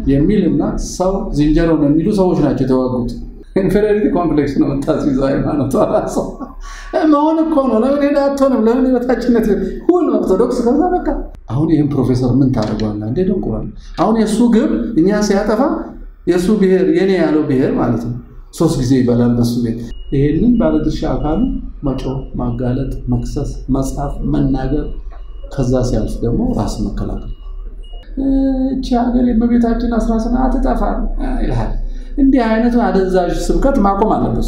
የሚል እና ሰው ዝንጀሮ ነው የሚሉ ሰዎች ናቸው የተዋጉት። ኢንፌሪዮሪቲ ኮምፕሌክስ ነው የምታስይዘው ሃይማኖቷ ራሷ መሆን እኮ ነው። ለምን ሄዳ አትሆንም? ለምን የበታችነት ሁን ኦርቶዶክስ። ከዛ በቃ አሁን ይህም ፕሮፌሰር ምን ታደርገዋለህ እንዴ? ደንቁራል። አሁን የእሱ ግብ እኛ ሲያጠፋ የእሱ ብሔር የኔ ያለው ብሔር ማለት ነው ሶስት ጊዜ ይበላል በሱ ቤት። ይሄንን ባለድርሻ አካሉ መጮህ፣ ማጋለጥ፣ መክሰስ፣ መጻፍ፣ መናገር ከዛ ሲያልፍ ደግሞ ራስ መከላከል። እቺ ሀገር የእመቤታችን አስራ ስምንት አትጠፋም ይልሃል። እንዲህ አይነቱ አደንዛዥ ስብከት ማቆም አለበት።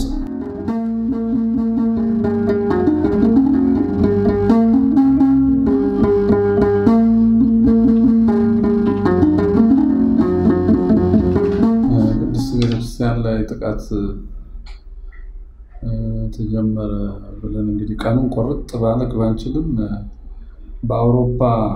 ቅድስት ቤተክርስቲያን ላይ ጥቃት ተጀመረ ብለን እንግዲህ ቀኑን ቆርጥ ባለቅ ባንችልም በአውሮፓ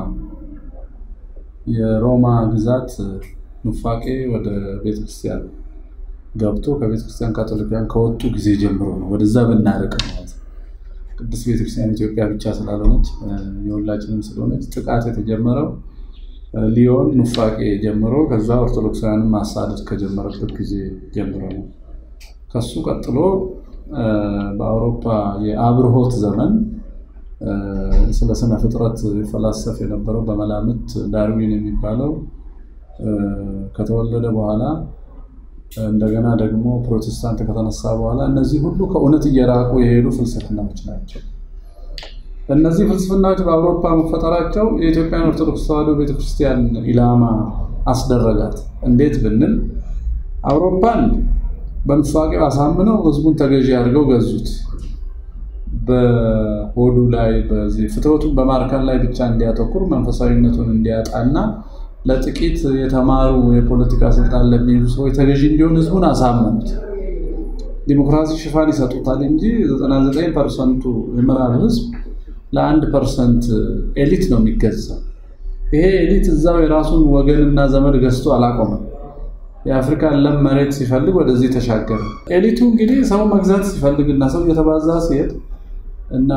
የሮማ ግዛት ኑፋቄ ወደ ቤተክርስቲያን ገብቶ ከቤተክርስቲያን ካቶሊካውያን ከወጡ ጊዜ ጀምሮ ነው። ወደዛ ብናርቅ ማለት ቅድስት ቤተክርስቲያን ኢትዮጵያ ብቻ ስላልሆነች የሁላችንም ስለሆነች ጥቃት የተጀመረው ሊዮን ኑፋቄ ጀምሮ ከዛ ኦርቶዶክሳውያንን ማሳደድ ከጀመረበት ጊዜ ጀምሮ ነው። ከሱ ቀጥሎ በአውሮፓ የአብርሆት ዘመን ስለ ስነ ፍጥረት ፈላሰፍ የነበረው በመላምት ዳርዊን የሚባለው ከተወለደ በኋላ እንደገና ደግሞ ፕሮቴስታንት ከተነሳ በኋላ እነዚህ ሁሉ ከእውነት እየራቁ የሄዱ ፍልስፍናዎች ናቸው። እነዚህ ፍልስፍናዎች በአውሮፓ መፈጠራቸው የኢትዮጵያን ኦርቶዶክስ ተዋሕዶ ቤተክርስቲያን ኢላማ አስደረጋት። እንዴት ብንል አውሮፓን በኑፋቄው አሳምነው ህዝቡን ተገዢ አድርገው ገዙት። በሆዱ ላይ በዚህ ፍትወቱን በማርካት ላይ ብቻ እንዲያተኩር መንፈሳዊነቱን እንዲያጣና ለጥቂት የተማሩ የፖለቲካ ስልጣን ለሚይዙ ሰዎች ተገዢ እንዲሆን ህዝቡን አሳመኑት። ዲሞክራሲ ሽፋን ይሰጡታል እንጂ 99 ፐርሰንቱ የምዕራብ ህዝብ ለአንድ ፐርሰንት ኤሊት ነው የሚገዛው። ይሄ ኤሊት እዛው የራሱን ወገንና ዘመድ ገዝቶ አላቆመም። የአፍሪካን ለም መሬት ሲፈልግ ወደዚህ ተሻገረ። ኤሊቱ እንግዲህ ሰው መግዛት ሲፈልግና ሰው እየተባዛ ሲሄድ እና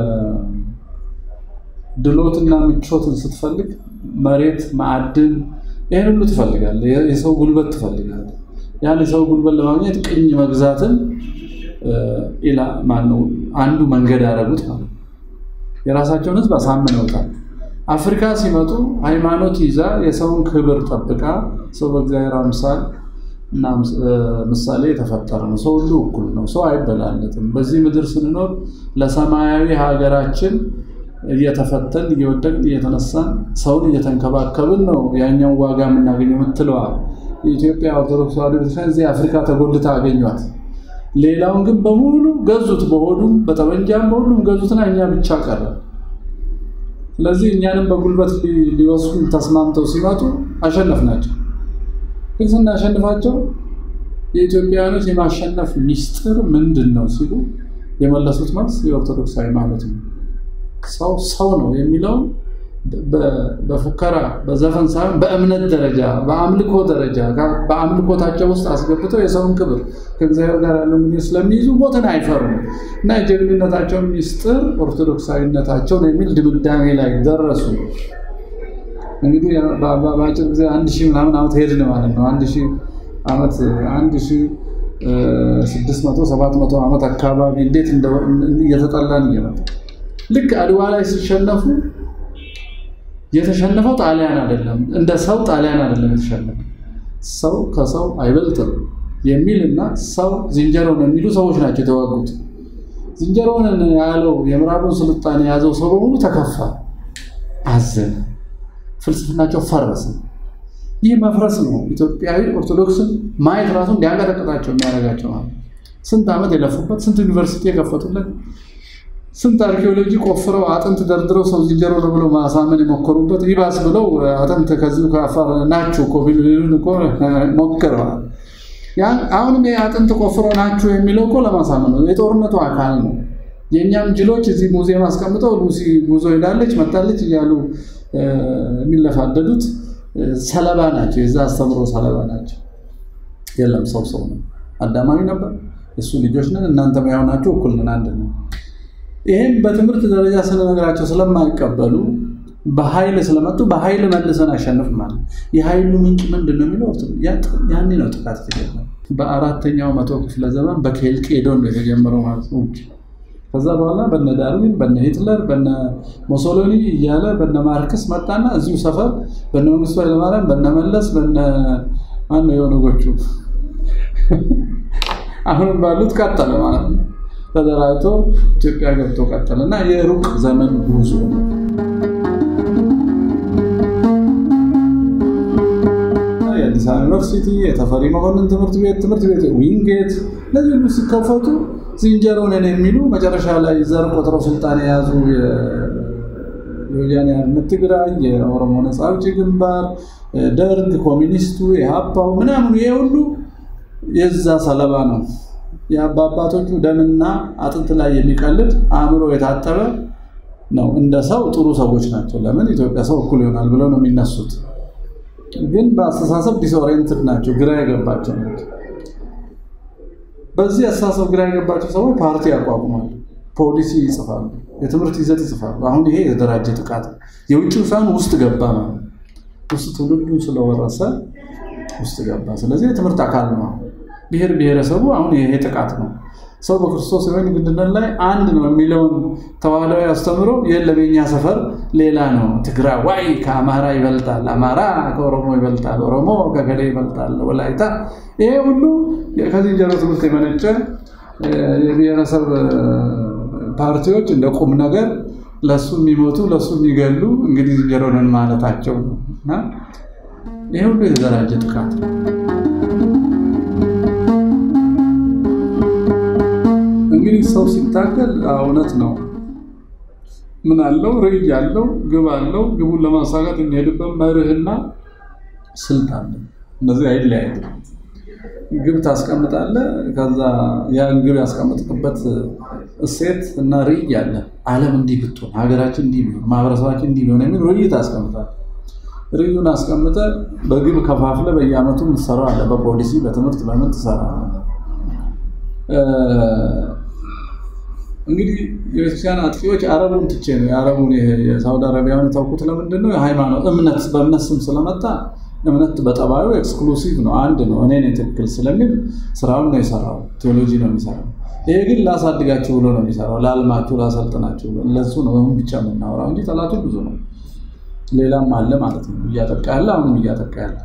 በድሎትና ምቾትን ስትፈልግ መሬት፣ ማዕድን ይህን ሁሉ ትፈልጋለህ። የሰው ጉልበት ትፈልጋለህ። ያን የሰው ጉልበት ለማግኘት ቅኝ መግዛትን ማነው አንዱ መንገድ ያደረጉት ማለት ነው። የራሳቸውን ህዝብ አሳምነውታል። አፍሪካ ሲመጡ ሃይማኖት ይዛ የሰውን ክብር ጠብቃ ሰው በእግዚአብሔር አምሳል እና ምሳሌ የተፈጠረ ነው። ሰው ሁሉ እኩል ነው። ሰው አይበላለጥም። በዚህ ምድር ስንኖር ለሰማያዊ ሀገራችን እየተፈተን እየወደቅን እየተነሳን ሰውን እየተንከባከብን ነው ያኛው ዋጋ የምናገኘው የምትለዋ የኢትዮጵያ ኦርቶዶክስ ተዋሕዶ ቤተክርስቲያን እዚህ አፍሪካ ተጎልታ አገኟት። ሌላውን ግን በሙሉ ገዙት። በሆዱም በጠመንጃም በሁሉም ገዙትና እኛ ብቻ ቀረ። ስለዚህ እኛንም በጉልበት ሊወስዱ ተስማምተው ሲመጡ አሸነፍናቸው። ግን ስናሸንፋቸው የኢትዮጵያውያኖች የማሸነፍ ሚስጥር ምንድን ነው ሲሉ የመለሱት መልስ የኦርቶዶክስ ሃይማኖት ነው። ሰው ሰው ነው የሚለውን በፉከራ በዘፈን ሳይሆን በእምነት ደረጃ በአምልኮ ደረጃ በአምልኮታቸው ውስጥ አስገብተው የሰውን ክብር ከእግዚአብሔር ጋር ያለው ግንኙነት ስለሚይዙ ሞትን አይፈሩም እና የጀግንነታቸውን ሚስጥር ኦርቶዶክሳዊነታቸው ነው የሚል ድምዳሜ ላይ ደረሱ። እንግዲህ በአጭር ጊዜ አንድ ሺህ ምናምን ዓመት ሄድን ማለት ነው። አንድ ሺህ ዓመት አንድ ሺህ ስድስት መቶ ሰባት መቶ ዓመት አካባቢ እንዴት እየተጠላን እየመጣ ልክ አድዋ ላይ ሲሸነፉ የተሸነፈው ጣሊያን አይደለም፣ እንደ ሰው ጣሊያን አይደለም የተሸነፈ ሰው ከሰው አይበልጥም የሚልና ሰው ዝንጀሮ ነው የሚሉ ሰዎች ናቸው የተዋጉት። ዝንጀሮን ያለው የምዕራቡን ስልጣኔ የያዘው ሰው በሙሉ ተከፋ፣ አዘነ፣ ፍልስፍናቸው ፈረሰ። ይህ መፍረስ ነው ኢትዮጵያዊ ኦርቶዶክስን ማየት ራሱ እንዲያንቀጠቅጣቸው የሚያደርጋቸው ማለት ስንት ዓመት የለፉበት ስንት ዩኒቨርሲቲ የከፈቱለት ስንት አርኪኦሎጂ ቆፍረው አጥንት ደርድረው ሰው ዝንጀሮ ነው ብለው ማሳመን የሞከሩበት ይባስ ብለው አጥንት ከዚሁ ከአፋር ናችሁ እኮ ቢሉን እኮ ሞክረዋል። አሁንም ይህ አጥንት ቆፍረው ናችሁ የሚለው እኮ ለማሳመን ነው፣ የጦርነቱ አካል ነው። የእኛም ጅሎች እዚህ ሙዚየም አስቀምጠው ሉሲ ጉዞ ሄዳለች መጣለች እያሉ የሚለፋደዱት ሰለባ ናቸው፣ የዛ አስተምሮ ሰለባ ናቸው። የለም ሰው ሰው ነው፣ አዳማዊ ነበር፣ የእሱ ልጆች ነን፣ እናንተም ያው ናችሁ፣ እኩል ነን፣ አንድ ነው። ይህም በትምህርት ደረጃ ስንነግራቸው ስለማይቀበሉ በኃይል ስለመጡ በኃይል መልሰን አሸንፍ ማለት የኃይሉ ምንጭ ምንድን ነው የሚለው ያኔ ነው ጥቃት የተጀመረው። በአራተኛው መቶ ክፍለ ዘመን በኬልቄዶን ነው የተጀመረው ማለት ነው። ከዛ በኋላ በነ ዳርዊን በነ ሂትለር በነ ሞሶሎኒ እያለ በነ ማርክስ መጣና እዚሁ ሰፈር በነ መንግስቱ ኃይለማርያም በነ መለስ በነ ማነው የኦነጎቹ አሁንም ባሉት ቀጠለ ማለት ነው። ተደራጅቶ ኢትዮጵያ ገብቶ ቀጠለ እና የሩቅ ዘመን ጉዞ ነው። የአዲስ አበባ ዩኒቨርሲቲ፣ የተፈሪ መኮንን ትምህርት ቤት ትምህርት ቤት ዊንጌት እነዚህ ሁሉ ሲከፈቱ ዝንጀሮ ነን የሚሉ መጨረሻ ላይ ዘር ቆጥረው ስልጣን የያዙ የወያኔ ሓርነት ትግራይ፣ የኦሮሞ ነፃ አውጪ ግንባር፣ ደርግ፣ ኮሚኒስቱ፣ የሀፓው ምናምኑ ይሄ ሁሉ የዛ ሰለባ ነው። የአባባቶቹ ደምና አጥንት ላይ የሚቀልድ አእምሮ የታጠበ ነው። እንደ ሰው ጥሩ ሰዎች ናቸው። ለምን ኢትዮጵያ ሰው እኩል ይሆናል ብለው ነው የሚነሱት። ግን በአስተሳሰብ ዲስኦሪየንትድ ናቸው፣ ግራ የገባቸው ናቸው። በዚህ አስተሳሰብ ግራ የገባቸው ሰዎች ፓርቲ ያቋቁማሉ፣ ፖሊሲ ይጽፋሉ፣ የትምህርት ይዘት ይጽፋሉ። አሁን ይሄ የተደራጀ ጥቃት የውጭ ሳይሆን ውስጥ ገባ ነው። ውስጥ ትውልዱን ስለወረሰ ውስጥ ገባ። ስለዚህ የትምህርት አካል ነው። ብሔር ብሔረሰቡ አሁን ይሄ ጥቃት ነው። ሰው በክርስቶስ ወይን ግንድነት ላይ አንድ ነው የሚለውን ተዋህላዊ አስተምሮ የለም የኛ ሰፈር ሌላ ነው። ትግራዋይ ከአማራ ይበልጣል፣ አማራ ከኦሮሞ ይበልጣል፣ ኦሮሞ ከገሌ ይበልጣል፣ ወላይታ። ይሄ ሁሉ ከዝንጀሮ ትምህርት የመነጨ የብሔረሰብ ፓርቲዎች እንደ ቁም ነገር ለሱ የሚሞቱ ለሱ የሚገሉ እንግዲህ ዝንጀሮ ነን ማለታቸው ነው እና ይሄ ሁሉ የተደራጀ ጥቃት ነው። እንግዲህ ሰው ሲታገል እውነት ነው። ምን አለው? ርዕይ አለው፣ ግብ አለው። ግቡን ለማሳካት የሚሄድበት መርህና ስልት አለ። እነዚህ አይለያዩም። ግብ ታስቀምጣለህ። ከዛ ያን ግብ ያስቀምጥበት እሴት እና ርዕይ አለ። ዓለም እንዲህ ብትሆን፣ ሀገራችን እንዲህ ቢሆን፣ ማህበረሰባችን እንዲህ ቢሆን የሚል ርዕይ ታስቀምጣለህ። ርዕዩን አስቀምጠ በግብ ከፋፍለ በየዓመቱ የምትሰራው አለ። በፖሊሲ በትምህርት በምን ትሰራለህ? እንግዲህ የቤተክርስቲያን አጥቂዎች አረቡን ትቼ ነው የአረቡን የሳውዲ አረቢያን የተውኩት። ለምንድን ነው? የሃይማኖት እምነት በእምነት ስም ስለመጣ እምነት በጠባዩ ኤክስክሉሲቭ ነው፣ አንድ ነው፣ እኔ ነኝ ትክክል ስለሚል ስራውን ነው የሰራው። ቴዎሎጂ ነው የሚሰራው። ይሄ ግን ላሳድጋችሁ ብሎ ነው የሚሰራው፣ ላልማችሁ፣ ላሰልጥናችሁ ብሎ ለሱ ነው ብቻ የምናወራው እንጂ ጠላቱ ብዙ ነው። ሌላም አለ ማለት ነው፣ እያጠቃ ያለ አሁንም እያጠቃ ያለ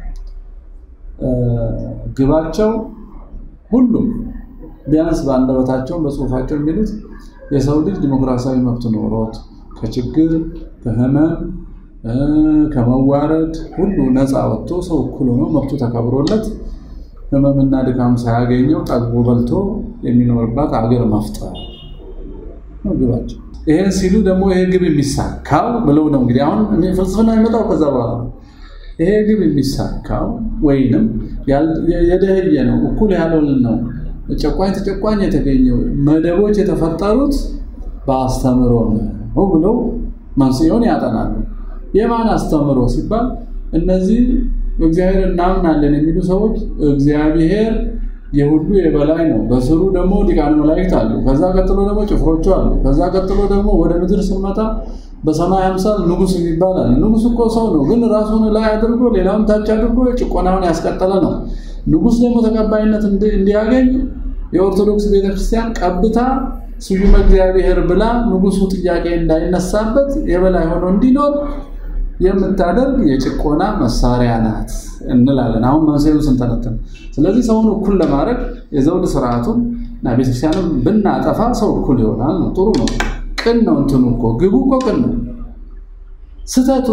ግባቸው ሁሉም ቢያንስ በአንደበታቸው በጽሁፋቸው የሚሉት የሰው ልጅ ዲሞክራሲያዊ መብት ኖሮት ከችግር ከህመም ከመዋረድ ሁሉ ነፃ ወጥቶ ሰው እኩል ሆኖ መብቱ ተከብሮለት ህመምና ድካም ሳያገኘው ጠግቦ በልቶ የሚኖርባት አገር መፍጠር ነው ግባቸው። ይሄን ሲሉ ደግሞ ይሄ ግብ የሚሳካው ብለው ነው እንግዲህ አሁን ፍልስፍና የሚመጣው ከዛ በኋላ ነው። ይሄ ግብ የሚሳካው ወይንም የደህየ ነው እኩል ያልሆን ነው ጨቋኝ ተጨቋኝ የተገኘው መደቦች የተፈጠሩት በአስተምሮ ነው ብለው መንስኤውን ያጠናሉ። የማን አስተምሮ ሲባል እነዚህ በእግዚአብሔር እናምናለን የሚሉ ሰዎች እግዚአብሔር የሁሉ የበላይ ነው። በስሩ ደግሞ ሊቃነ መላእክት አሉ። ከዛ ቀጥሎ ደግሞ ጭፍሮቹ አሉ። ከዛ ቀጥሎ ደግሞ ወደ ምድር ስንመጣ በሰማይ አምሳል ንጉሥ የሚባል አለ። ንጉሥ እኮ ሰው ነው፣ ግን ራሱን ላይ አድርጎ ሌላውን ታች አድርጎ ጭቆናውን ያስቀጠለ ነው። ንጉሥ ደግሞ ተቀባይነት እንዲያገኝ የኦርቶዶክስ ቤተክርስቲያን ቀብታ ስዩመ እግዚአብሔር ብላ ንጉሱ ጥያቄ እንዳይነሳበት የበላይ ሆኖ እንዲኖር የምታደርግ የጭቆና መሳሪያ ናት እንላለን። አሁን መንስኤውን ስንተነትን፣ ስለዚህ ሰውን እኩል ለማድረግ የዘውድ ስርዓቱን እና ቤተክርስቲያንም ብናጠፋ ሰው እኩል ይሆናል ነው። ጥሩ ነው፣ ቅን ነው። እንትኑ እኮ ግቡ እኮ ቅን ነው። ስተቱ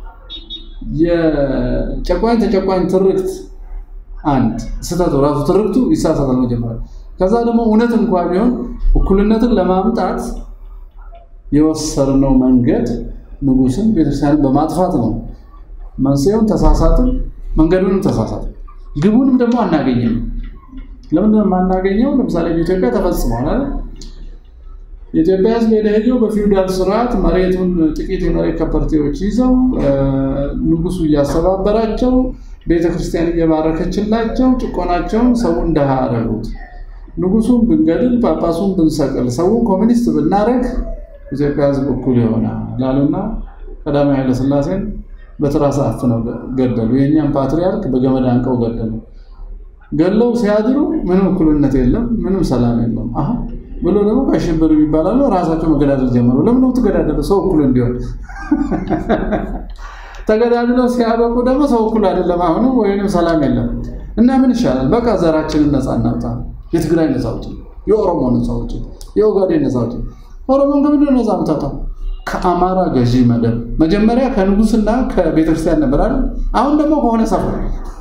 የጨቋኝ ተጨቋኝ ትርክት አንድ ስተቱ ራሱ ትርክቱ ይሳሳታል መጀመሪያ። ከዛ ደግሞ እውነት እንኳ ቢሆን እኩልነትን ለማምጣት የወሰድነው መንገድ ንጉስን ቤተክርስቲያንን በማጥፋት ነው። መንስኤውን ተሳሳትን፣ መንገዱንም ተሳሳትን፣ ግቡንም ደግሞ አናገኘም። ለምንድን ነው የማናገኘው? ለምሳሌ በኢትዮጵያ ተፈጽሟል አይደል? የኢትዮጵያ ሕዝብ የደህየው በፊውዳል ስርዓት መሬቱን ጥቂት የመሬት ከበርቴዎች ይዘው ንጉሱ እያስተባበራቸው ቤተክርስቲያን እየባረከችላቸው ጭቆናቸውን ሰው እንደሃ አደረጉት። ንጉሱን ብንገድል ጳጳሱን ብንሰቅል ሰውን ኮሚኒስት ብናደረግ ኢትዮጵያ ህዝብ እኩል ይሆናል ላሉና ቀዳማዊ ኃይለ ሥላሴን በትራስ አፍነው ገደሉ። የእኛም ፓትሪያርክ በገመድ አንቀው ገደሉ። ገለው ሲያድሩ ምንም እኩልነት የለም፣ ምንም ሰላም የለም። አሁን ብሎ ደግሞ አሸበሩ ይባላሉ። ራሳቸው መገዳደል ጀመሩ። ለምን ነው ትገዳደሉ? ሰው እኩል እንዲሆን ተገዳድለው ሲያበቁ ደግሞ ሰው እኩል አይደለም አሁንም፣ ወይንም ሰላም የለም እና ምን ይሻላል? በቃ ዘራችንን ነፃ እናውጣ። የትግራይ ነፃ አውጪ፣ የኦሮሞ ነፃ አውጪ፣ የኦጋዴን ነፃ አውጪ። ኦሮሞን ከምንድን ነው ነፃ የምታወጣው? ከአማራ ገዢ መደብ መጀመሪያ ከንጉስና ከቤተክርስቲያን ነበር አይደል? አሁን ደግሞ ከሆነ ሰፈር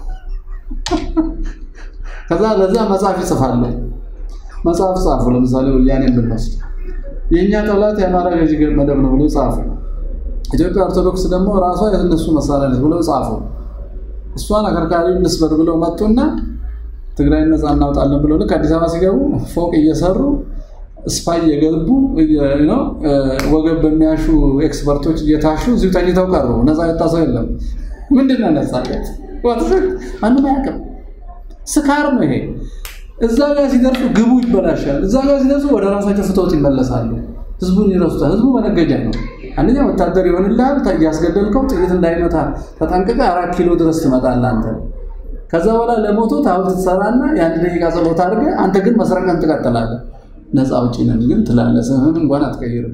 ከዛ ለዛ መጽሐፍ ይጽፋሉ። መጽሐፍ ጻፉ። ለምሳሌ ወያኔን ብንወስድ የእኛ ጠላት የአማራ ገዢ መደብ ነው ብሎ ጻፉ። ኢትዮጵያ ኦርቶዶክስ ደግሞ ራሷ የእነሱ መሳሪያ ነች ብለው ጻፉ። እሷን አከርካሪ እንስበር ብለው መጡና ትግራይ ነፃ እናውጣለን ብለው ልክ አዲስ አበባ ሲገቡ ፎቅ እየሰሩ ስፓይ እየገቡ ወገብ በሚያሹ ኤክስፐርቶች እየታሹ እዚሁ ተኝተው ቀሩ። ነፃ የወጣ ሰው የለም። ምንድን ነው ነፃነት? ማንም አያውቅም። ስካር ነው ይሄ። እዛ ጋር ሲደርሱ ግቡ ይበላሻል። እዛ ጋር ሲደርሱ ወደ ራሳቸው ፍትወት ይመለሳሉ። ህዝቡን ይረሱታል። ህዝቡ መነገጃ ነው። አንደኛ ወታደር ይሆንልሃል። እያስገደልከው ጥይት እንዳይመታ ተጠንቅቀህ አራት ኪሎ ድረስ ትመጣለህ አንተ። ከዛ በኋላ ለሞቶ ታቦት ትሰራና የአንድ ደቂቃ ጸሎት አድርገህ አንተ ግን መስረቅን ትቀጥላለህ። ነፃ አውጪ ነን ግን ትላለህ። ስምህን እንኳን አትቀይርም።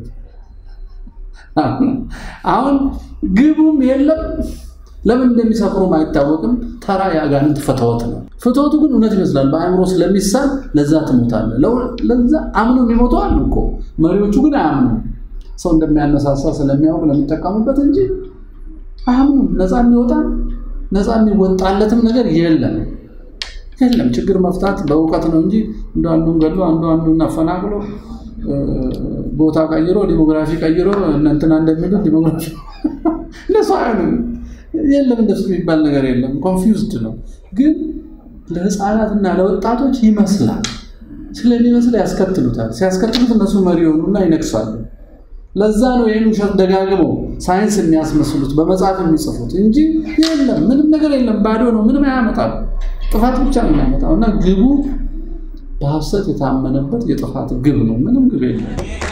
አሁን ግቡም የለም ለምን እንደሚሰፍሩም አይታወቅም። ተራ የአጋንንት ፍትወት ነው። ፍትወቱ ግን እውነት ይመስላል። በአእምሮ ስለሚሳል ለዛ ትሞታለህ። ለዛ አምኖ የሚሞቱ አሉ እኮ መሪዎቹ ግን አያምኑም። ሰው እንደሚያነሳሳ ስለሚያውቅ ለሚጠቀሙበት እንጂ አያምኑም። ነፃ የሚወጣ ነፃ የሚወጣለትም ነገር የለም የለም። ችግር መፍታት በእውቀት ነው እንጂ እንደ አንዱን ገሎ አንዱ አንዱን አፈናቅሎ ቦታ ቀይሮ ዲሞግራፊ ቀይሮ እንትና እንደሚሉት ዲሞግራፊ እንደሱ አይሆንም። የለም እንደሱ የሚባል ነገር የለም። ኮንፊውዝድ ነው። ግን ለህፃናትና ለወጣቶች ይመስላል። ስለሚመስል ያስከትሉታል። ሲያስከትሉት እነሱ መሪ የሆኑና ይነግሳሉ። ለዛ ነው ይህን ውሸት ደጋግመው ሳይንስ የሚያስመስሉት በመጽሐፍ የሚጽፉት እንጂ የለም ምንም ነገር የለም። ባዶ ነው። ምንም አያመጣም። ጥፋት ብቻ ነው የሚያመጣው እና ግቡ በሐሰት የታመነበት የጥፋት ግብ ነው። ምንም ግብ የለም።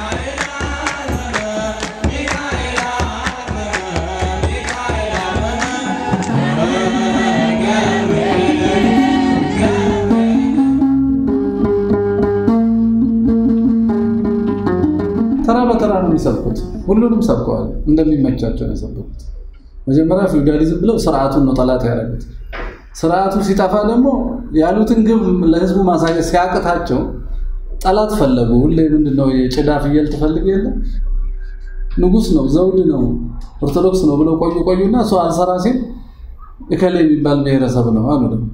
ተራ በተራ ነው የሚሰብኩት። ሁሉንም ሰብከዋል። እንደሚመቻቸው ነው የሰበኩት። መጀመሪያ ፊውዳሊዝም ብለው ስርዓቱን ነው ጠላት ያደረጉት። ስርዓቱ ሲጠፋ ደግሞ ያሉትን ግብ ለህዝቡ ማሳየት ሲያቅታቸው ጠላት ፈለጉ። ሁሌ ምንድነው የጭዳ ፍየል ትፈልግ የለ ንጉስ ነው ዘውድ ነው ኦርቶዶክስ ነው ብለው ቆዩ ቆዩና እሱ አልሰራ ሲል እከሌ የሚባል ብሔረሰብ ነው አሉ። ደግሞ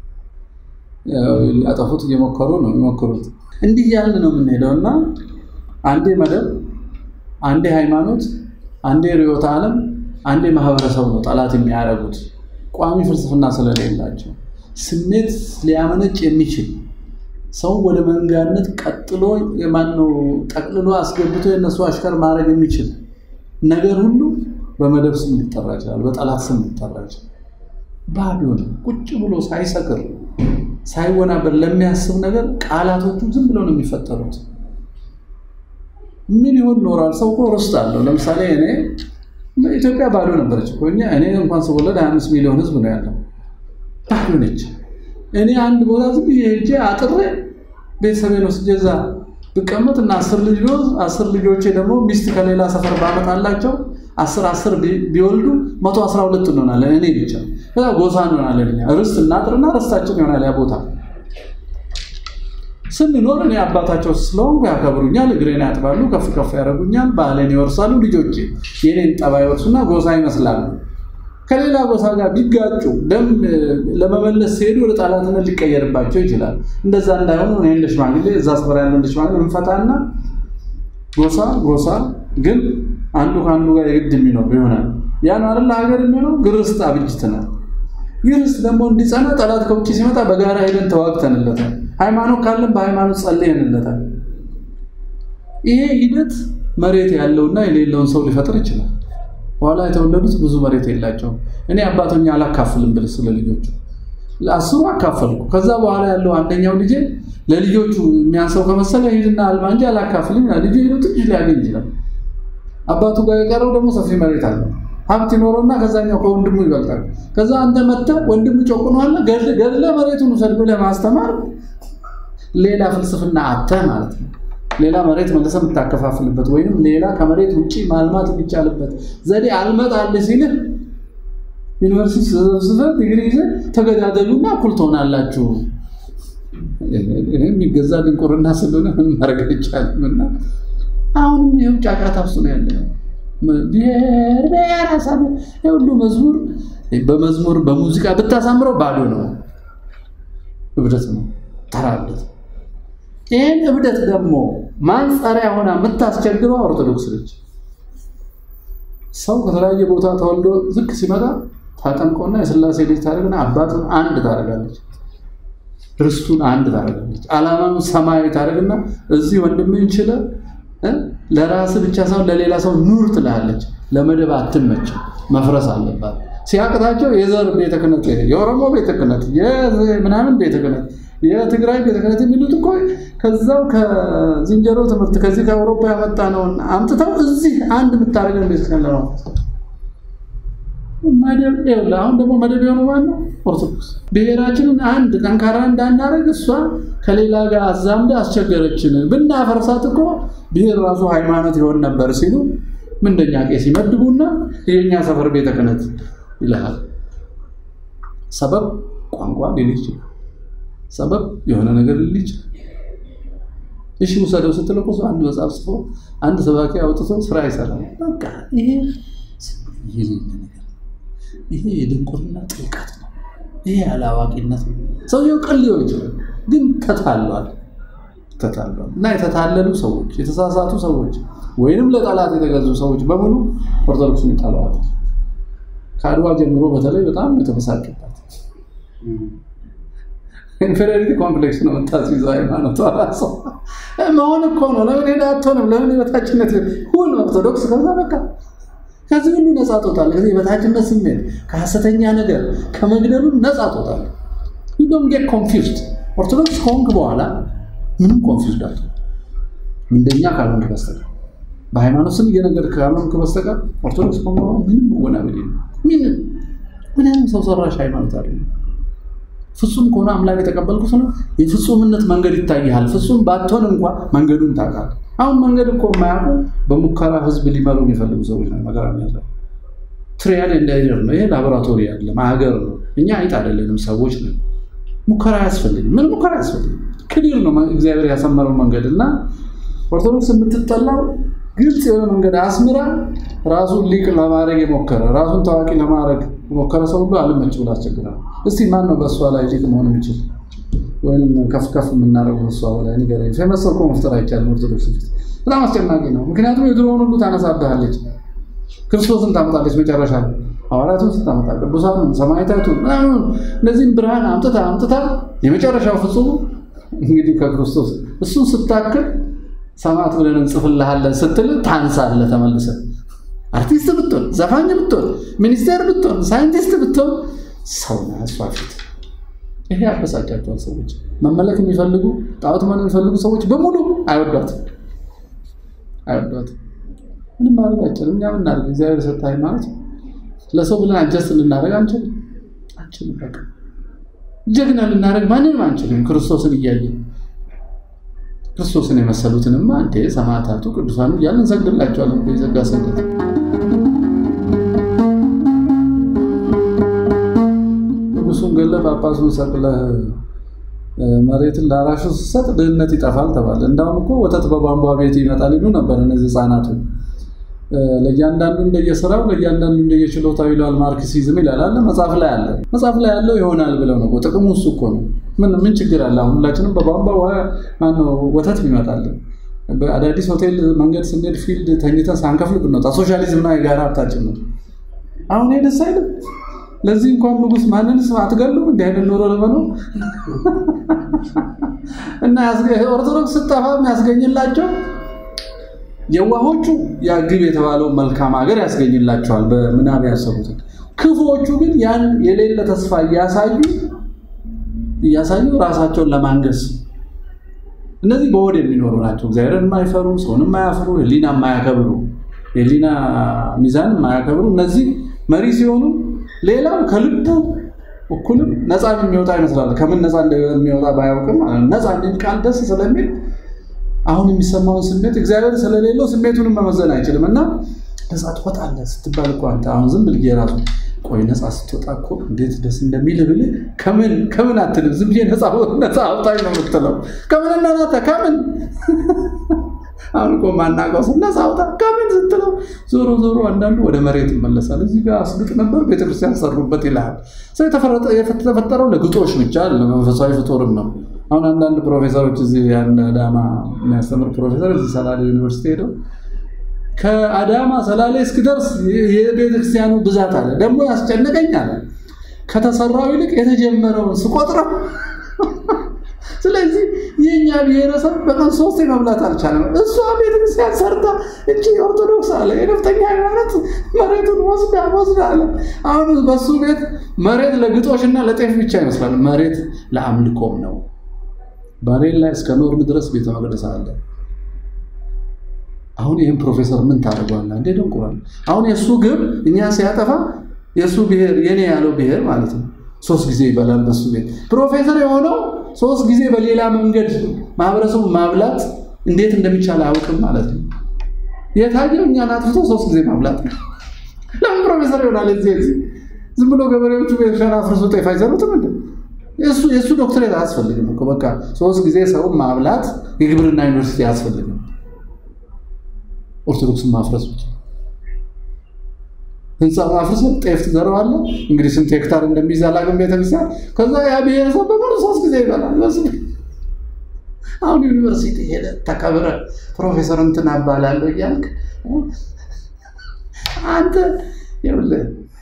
ያጠፉት እየሞከሩ ነው የሚሞክሩት። እንዲህ ያልን ነው የምንሄደው እና አንዴ መደብ፣ አንዴ ሃይማኖት፣ አንዴ ርዕዮተ ዓለም፣ አንዴ ማህበረሰብ ነው ጠላት የሚያደርጉት ቋሚ ፍልስፍና ስለሌላቸው ስሜት ሊያመነጭ የሚችል ሰው ወደ መንጋነት ቀጥሎ የማነው ጠቅልሎ አስገብቶ የነሱ አሽከር ማድረግ የሚችል ነገር ሁሉ በመደብ ስም ሊጠራ ይችላል፣ በጠላት ስም ሊጠራ ይችላል። ባዶ ነው። ቁጭ ብሎ ሳይሰክር ሳይወናበር ለሚያስብ ነገር ቃላቶቹ ዝም ብለው ነው የሚፈጠሩት። ምን ይሆን ኖሯል? ሰው እኮ ርስት አለው። ለምሳሌ እኔ ኢትዮጵያ ባዶ ነበረች እኮ እኛ እኔ እንኳን ስወለድ 25 ሚሊዮን ህዝብ ነው ያለው። ባዶ ነች። እኔ አንድ ቦታ ዝም ብዬ ሄጄ አጥሬ ቤተሰቤን ወስጄ እዛ ብቀመጥ እና አስር ልጅ ቢወዝ አስር ልጆቼ ደግሞ ሚስት ከሌላ ሰፈር ባመጣላቸው አስር አስር ቢወልዱ መቶ አስራ ሁለት እንሆናለን። እኔ ብቻ ከዛ ጎሳ እንሆናለን። እኛ ርስት እናጥርና ርስታችን ይሆናል ያ ቦታ ስንኖር እኔ አባታቸው ስለሆንኩ ያከብሩኛል፣ እግሬን ያጥባሉ፣ ከፍ ከፍ ያደርጉኛል፣ ባህሌን ይወርሳሉ። ልጆቼ የኔን ጠባይ ይወርሱና ጎሳ ይመስላሉ። ከሌላ ጎሳ ጋር ቢጋጩ ደም ለመመለስ ሲሄዱ ወደ ጠላትነት ሊቀየርባቸው ይችላል። እንደዛ እንዳይሆኑ እኔ እንደ ሽማግሌ እዛ ስፍራ ያለው እንደ ሽማግሌ እንፈታና ጎሳ ጎሳ ግን አንዱ ከአንዱ ጋር የግድ የሚኖር ይሆናል። ያን አይደለ ሀገር የሚሆነው ግርስት አብጅትናል። ግርስት ደግሞ እንዲጸና ጠላት ከውጭ ሲመጣ በጋራ ሄደን ተዋግተንለታል። ሃይማኖት ካለን በሃይማኖት ጸልየንለታል። ይሄ ሂደት መሬት ያለውና የሌለውን ሰው ሊፈጥር ይችላል። በኋላ የተወለዱት ብዙ መሬት የላቸውም። እኔ አባቶኛ አላካፍልም ብል ስለ ልጆቹ ለአስሩ አካፈልኩ። ከዛ በኋላ ያለው አንደኛው ልጄ ለልጆቹ የሚያንሰው ከመሰለ ሂድና አልማ እንጂ አላካፍልም። ልጁ ሄዶ ትንሽ ሊያገኝ ይችላል። አባቱ ጋር የቀረው ደግሞ ሰፊ መሬት አለ። ሀብት ይኖረውና ከዛኛው ከወንድሙ ይበልጣል። ከዛ አንተ መጥተህ ወንድሙ ጨቁኗል ገድለ መሬቱን ውሰድ ብለህ ማስተማር ሌላ ፍልስፍና አተህ ማለት ነው። ሌላ መሬት መልሰህ የምታከፋፍልበት ወይም ሌላ ከመሬት ውጭ ማልማት የሚቻልበት ዘዴ አልመጣልህ ሲልህ ዩኒቨርሲቲ ስበስበህ ዲግሪ ይዘህ ተገዳደሉና እኩል ትሆናላችሁ። የሚገዛ ድንቁርና ስለሆነ ምን ማድረግ አይቻልም። እና አሁንም ይኸው ጫጫታ ውስጥ ነው ያለ ብሔር ብሔረሰብ የሁሉ መዝሙር በመዝሙር በሙዚቃ ብታሳምረው ባዶ ነው፣ እብደት ነው፣ ተራ እብደት። ይህን እብደት ደግሞ ማንጸሪያ ሆና የምታስቸግረው ኦርቶዶክስ ነች። ሰው ከተለያየ ቦታ ተወልዶ ዝቅ ሲመጣ ታጠምቀውና የስላሴ ልጅ ታደርግና አባቱን አንድ ታደርጋለች፣ ርስቱን አንድ ታደርጋለች፣ ዓላማውን ሰማያዊ ታደርግና እዚህ ወንድምህን ችለህ ለራስ ብቻ ሳይሆን ለሌላ ሰው ኑር ትላለች። ለመደብ አትመችም፣ መፍረስ አለባት። ሲያቅታቸው የዘር ቤተ ክህነት፣ የኦሮሞ ቤተ ክህነት፣ ምናምን ቤተ ክህነት፣ የትግራይ ቤተ ክህነት የሚሉት እኮ ከዛው ከዝንጀሮ ትምህርት ከዚህ ከአውሮፓ ያመጣ ነውን አምጥተው እዚህ አንድ የምታደርገን ቤተ ክህነት ነው። መደብ አሁን ደግሞ መደብ የሆነ ማነው? ኦርቶዶክስ። ብሔራችንን አንድ ጠንካራ እንዳናደርግ እሷ ከሌላ ጋር አዛምደ አስቸገረችን። ብናፈርሳት እኮ ብሔር ራሱ ሃይማኖት ይሆን ነበር ሲሉ ምንደኛ ቄስ ይመድቡና የኛ ሰፈር ቤተ ክህነት ይልሃል። ሰበብ ቋንቋ ሊል ይችላል። ሰበብ የሆነ ነገር ሊል ይችላል። እሺ ውሰደው ስትል እኮ አንድ መጽሐፍ ጽፎ አንድ ሰባኪ አውጥቶ ስራ ይሰራል። በቃ ይሄ ይሄ የድንቁርና ጥልቀት ነው። ይሄ አላዋቂነት ነው። ሰውየው ቅን ሊሆን ይችላል፣ ግን ተታሏል ተታሏል። እና የተታለሉ ሰዎች፣ የተሳሳቱ ሰዎች ወይንም ለጠላት የተገዙ ሰዎች በሙሉ ኦርቶዶክስን ይጠለዋል። ከአድዋ ጀምሮ በተለይ በጣም የተበሳጭባት ኢንፌሪዮሪቲ ኮምፕሌክስ ነው የምታስይዘው ሃይማኖቷ ራሷ መሆን እኮ ነው። ለምን ሄዳ አትሆንም? ለምን የበታችነት ሁን ኦርቶዶክስ ከዛ በቃ ከዚህ ሁሉ ነፃ ትወጣለህ። ከዚህ የበታችነት ስሜት ከሐሰተኛ ነገር ከመግደሉ ነፃ ትወጣለህ። ዩ ዶንት ጌት ኮንፊውዝድ። ኦርቶዶክስ ከሆንክ በኋላ ምንም ኮንፊውዝድ አለ እንደኛ ካልሆንክ በስተቀር በሃይማኖት ስም እየነገርክ ካልሆንክ በስተቀር ኦርቶዶክስ ከሆንክ በኋላ ምንም መወናበድ የለም። ምንም ምንም ሰው ሰራሽ ሃይማኖት አይደለም። ፍጹም ከሆነ አምላክ የተቀበልኩት ነው። የፍጹምነት መንገድ ይታይሃል። ፍጹም ባትሆን እንኳ መንገዱን ታውቃለህ። አሁን መንገድ እኮ የማያውቁ በሙከራ ህዝብ ሊመሩ የሚፈልጉ ሰዎች ነው። መከራ የሚያዘ ትሪያል እንዳይደር ነው። ይሄ ላቦራቶሪ አይደለም፣ ሀገር ነው። እኛ አይጥ አይደለንም፣ ሰዎች ነን። ሙከራ አያስፈልግም። ምን ሙከራ አያስፈልግም። ክሊር ነው እግዚአብሔር ያሰመረው መንገድ እና ኦርቶዶክስ የምትጠላው ግልጽ የሆነ መንገድ አስምራ ራሱን ሊቅ ለማድረግ የሞከረ ራሱን ታዋቂ ለማድረግ የሞከረ ሰው ሁሉ አልመች ብሎ አስቸግራል። እስቲ ማን ነው በእሷ ላይ ሊቅ መሆን የሚችል ወይም ከፍ ከፍ የምናደርገው በእሷ ላይ ንገረኝ። ፌመስ እኮ መፍጠር አይቻልም። ኦርቶዶክስ ፊት በጣም አስጨናቂ ነው። ምክንያቱም የድሮውን ሁሉ ታነሳብሃለች፣ ክርስቶስን ታመጣለች። መጨረሻ ሐዋርያቱን ስታመጣ ቅዱሳኑን፣ ሰማዕታቱን ምናምን እነዚህም ብርሃን አምጥታ አምጥታ የመጨረሻው ፍጹም እንግዲህ ከክርስቶስ እሱን ስታክል ሰማዕት ብለን እንጽፍልሃለን ስትል ታንሳለህ። ተመልሰህ አርቲስት ብትሆን፣ ዘፋኝ ብትሆን፣ ሚኒስቴር ብትሆን፣ ሳይንቲስት ብትሆን ሰው ነህ እሷ ፊት። ይሄ ያበሳጫቸዋል። ሰዎች መመለክ የሚፈልጉ ጣዖት መሆን የሚፈልጉ ሰዎች በሙሉ አይወዷትም አይወዷትም። ምንም ማድረግ አይቻልም። እኛ ምናደርግ እግዚአብሔር የሰጠ ሃይማኖት ለሰው ብለን አጀስት ልናደርግ አንችልም አንችልም። በቃ ጀግና ልናደርግ ማንንም አንችልም። ክርስቶስን እያየን ክርስቶስን የመሰሉትንማ እንዴ ሰማዕታቱ ቅዱሳኑ እያልን እንሰግድላቸዋለን። የጸጋ ስግደት ንጉሱን ገለ ጳጳሱን ሰቅለህ መሬትን ለአራሹ ስትሰጥ ድህነት ይጠፋል ተባለ። እንዳውም እኮ ወተት በቧንቧ ቤት ይመጣል ይሉ ነበር እነዚህ ህፃናቱ። ለእያንዳንዱ እንደየስራው ለእያንዳንዱ እንደየችሎታው ይለዋል ማርክሲዝም ይላል አለ መጽሐፍ ላይ አለ መጽሐፍ ላይ ያለው ይሆናል ብለው ነው። ጥቅሙ እሱ እኮ ነው። ምን ምን ችግር አለ? አሁን ሁላችንም በቧንቧ ማነው ወተት ይመጣልን? በአዳዲስ ሆቴል መንገድ ስንሄድ ፊልድ ተኝተን ሳንከፍል ብንወጣ ሶሻሊዝምና የጋራ ሀብታችን ነው። አሁን ይሄ ደስ አይልም። ለዚህ እንኳን ንጉስ ማንንስ አትገሉም እንዲህ አይነት ኑሮ ለመኖር እና ኦርቶዶክስ ስጠፋ የሚያስገኝላቸው የዋሆቹ ያ ግብ የተባለው መልካም ሀገር ያስገኝላቸዋል በምናብ ያሰቡትን። ክፉዎቹ ግን ያን የሌለ ተስፋ እያሳዩ እያሳዩ ራሳቸውን ለማንገስ እነዚህ በወድ የሚኖሩ ናቸው። እግዚአብሔርን የማይፈሩ ሰውን የማያፍሩ ሕሊና የማያከብሩ የህሊና ሚዛን የማያከብሩ እነዚህ መሪ ሲሆኑ ሌላው ከልቡ እኩልም ነፃ የሚወጣ ይመስላል። ከምን ነፃ እንደሚወጣ ባያውቅም ነፃ የሚል ቃል ደስ ስለሚል አሁን የሚሰማውን ስሜት እግዚአብሔር ስለሌለው ስሜቱንም መመዘን አይችልም እና ነፃ ትወጣለህ ስትባል እኮ አንተ አሁን ዝም ብዬ ራሱ ቆይ ነፃ ስትወጣ እኮ እንዴት ደስ እንደሚል ብልህ ከምን ከምን አትልም። ዝም ብዬ ነፃ አውጣኝ ነው የምትለው። ከምን እናናተ ከምን አሁን እኮ ማናውቀው ስም ነፃ አውጣ ከምን ስትለው ዞሮ ዞሮ አንዳንዱ ወደ መሬት ይመለሳል። እዚህ ጋር አስግጥ ነበር ቤተክርስቲያን ሰሩበት ይልሃል። ሰው የተፈጠረው ለግጦሽ ብቻ ለመንፈሳዊ ፍጡርም ነው። አሁን አንዳንድ ፕሮፌሰሮች እዚህ ያን አዳማ የሚያስተምር ፕሮፌሰር እዚህ ሰላሌ ዩኒቨርሲቲ ሄደው ከአዳማ ሰላሌ እስክደርስ የቤተክርስቲያኑ ብዛት አለ ደግሞ ያስጨንቀኛል። ከተሰራው ይልቅ የተጀመረውን ስቆጥረው ስለዚህ የእኛ ብሔረሰብ በቀን ሶስት መብላት አልቻለም። እሷ ቤተክርስቲያን ሰርታ እቺ ኦርቶዶክስ አለ የነፍጠኛ ሃይማኖት መሬቱን ወስዳ ወስዳ አለ። አሁን በሱ ቤት መሬት ለግጦሽና ለጤፍ ብቻ ይመስላል። መሬት ለአምልኮም ነው። ባሌን ላይ እስከ ኖርን ድረስ ቤተ መቅደስ አለ። አሁን ይህም ፕሮፌሰር ምን ታደርገዋለህ? እንዴ ደንቁራል። አሁን የእሱ ግብ እኛ ሲያጠፋ የእሱ ብሔር የኔ ያለው ብሔር ማለት ነው ሶስት ጊዜ ይበላል በሱ ቤት። ፕሮፌሰር የሆነው ሶስት ጊዜ በሌላ መንገድ ማህበረሰቡ ማብላት እንዴት እንደሚቻል አያውቅም ማለት ነው። የታየው እኛን አጥፍቶ ሶስት ጊዜ ማብላት ነው። ለምን ፕሮፌሰር ይሆናል? እዚህ እዚህ ዝም ብሎ ገበሬዎቹ ቤተሻን አፍርሶ ጤፍ አይዘሩትም እንዴ? የእሱ የእሱ ዶክትሬት አያስፈልግም እኮ በቃ ሶስት ጊዜ ሰው ማብላት የግብርና ዩኒቨርሲቲ አያስፈልግም። ኦርቶዶክስን ማፍረስ ብቻ ህንፃ አፍርሰን ጤፍ ትዘረዋለህ። እንግዲህ ስንት ሄክታር እንደሚይዝ አላውቅም ቤተክርስቲያን። ከዛ ያ ብሔረሰብ በሙሉ ሶስት ጊዜ ይበላል። በስ አሁን ዩኒቨርሲቲ ሄደ ተከብረ ፕሮፌሰር እንትን አባላለሁ እያልክ አንተ ይኸውልህ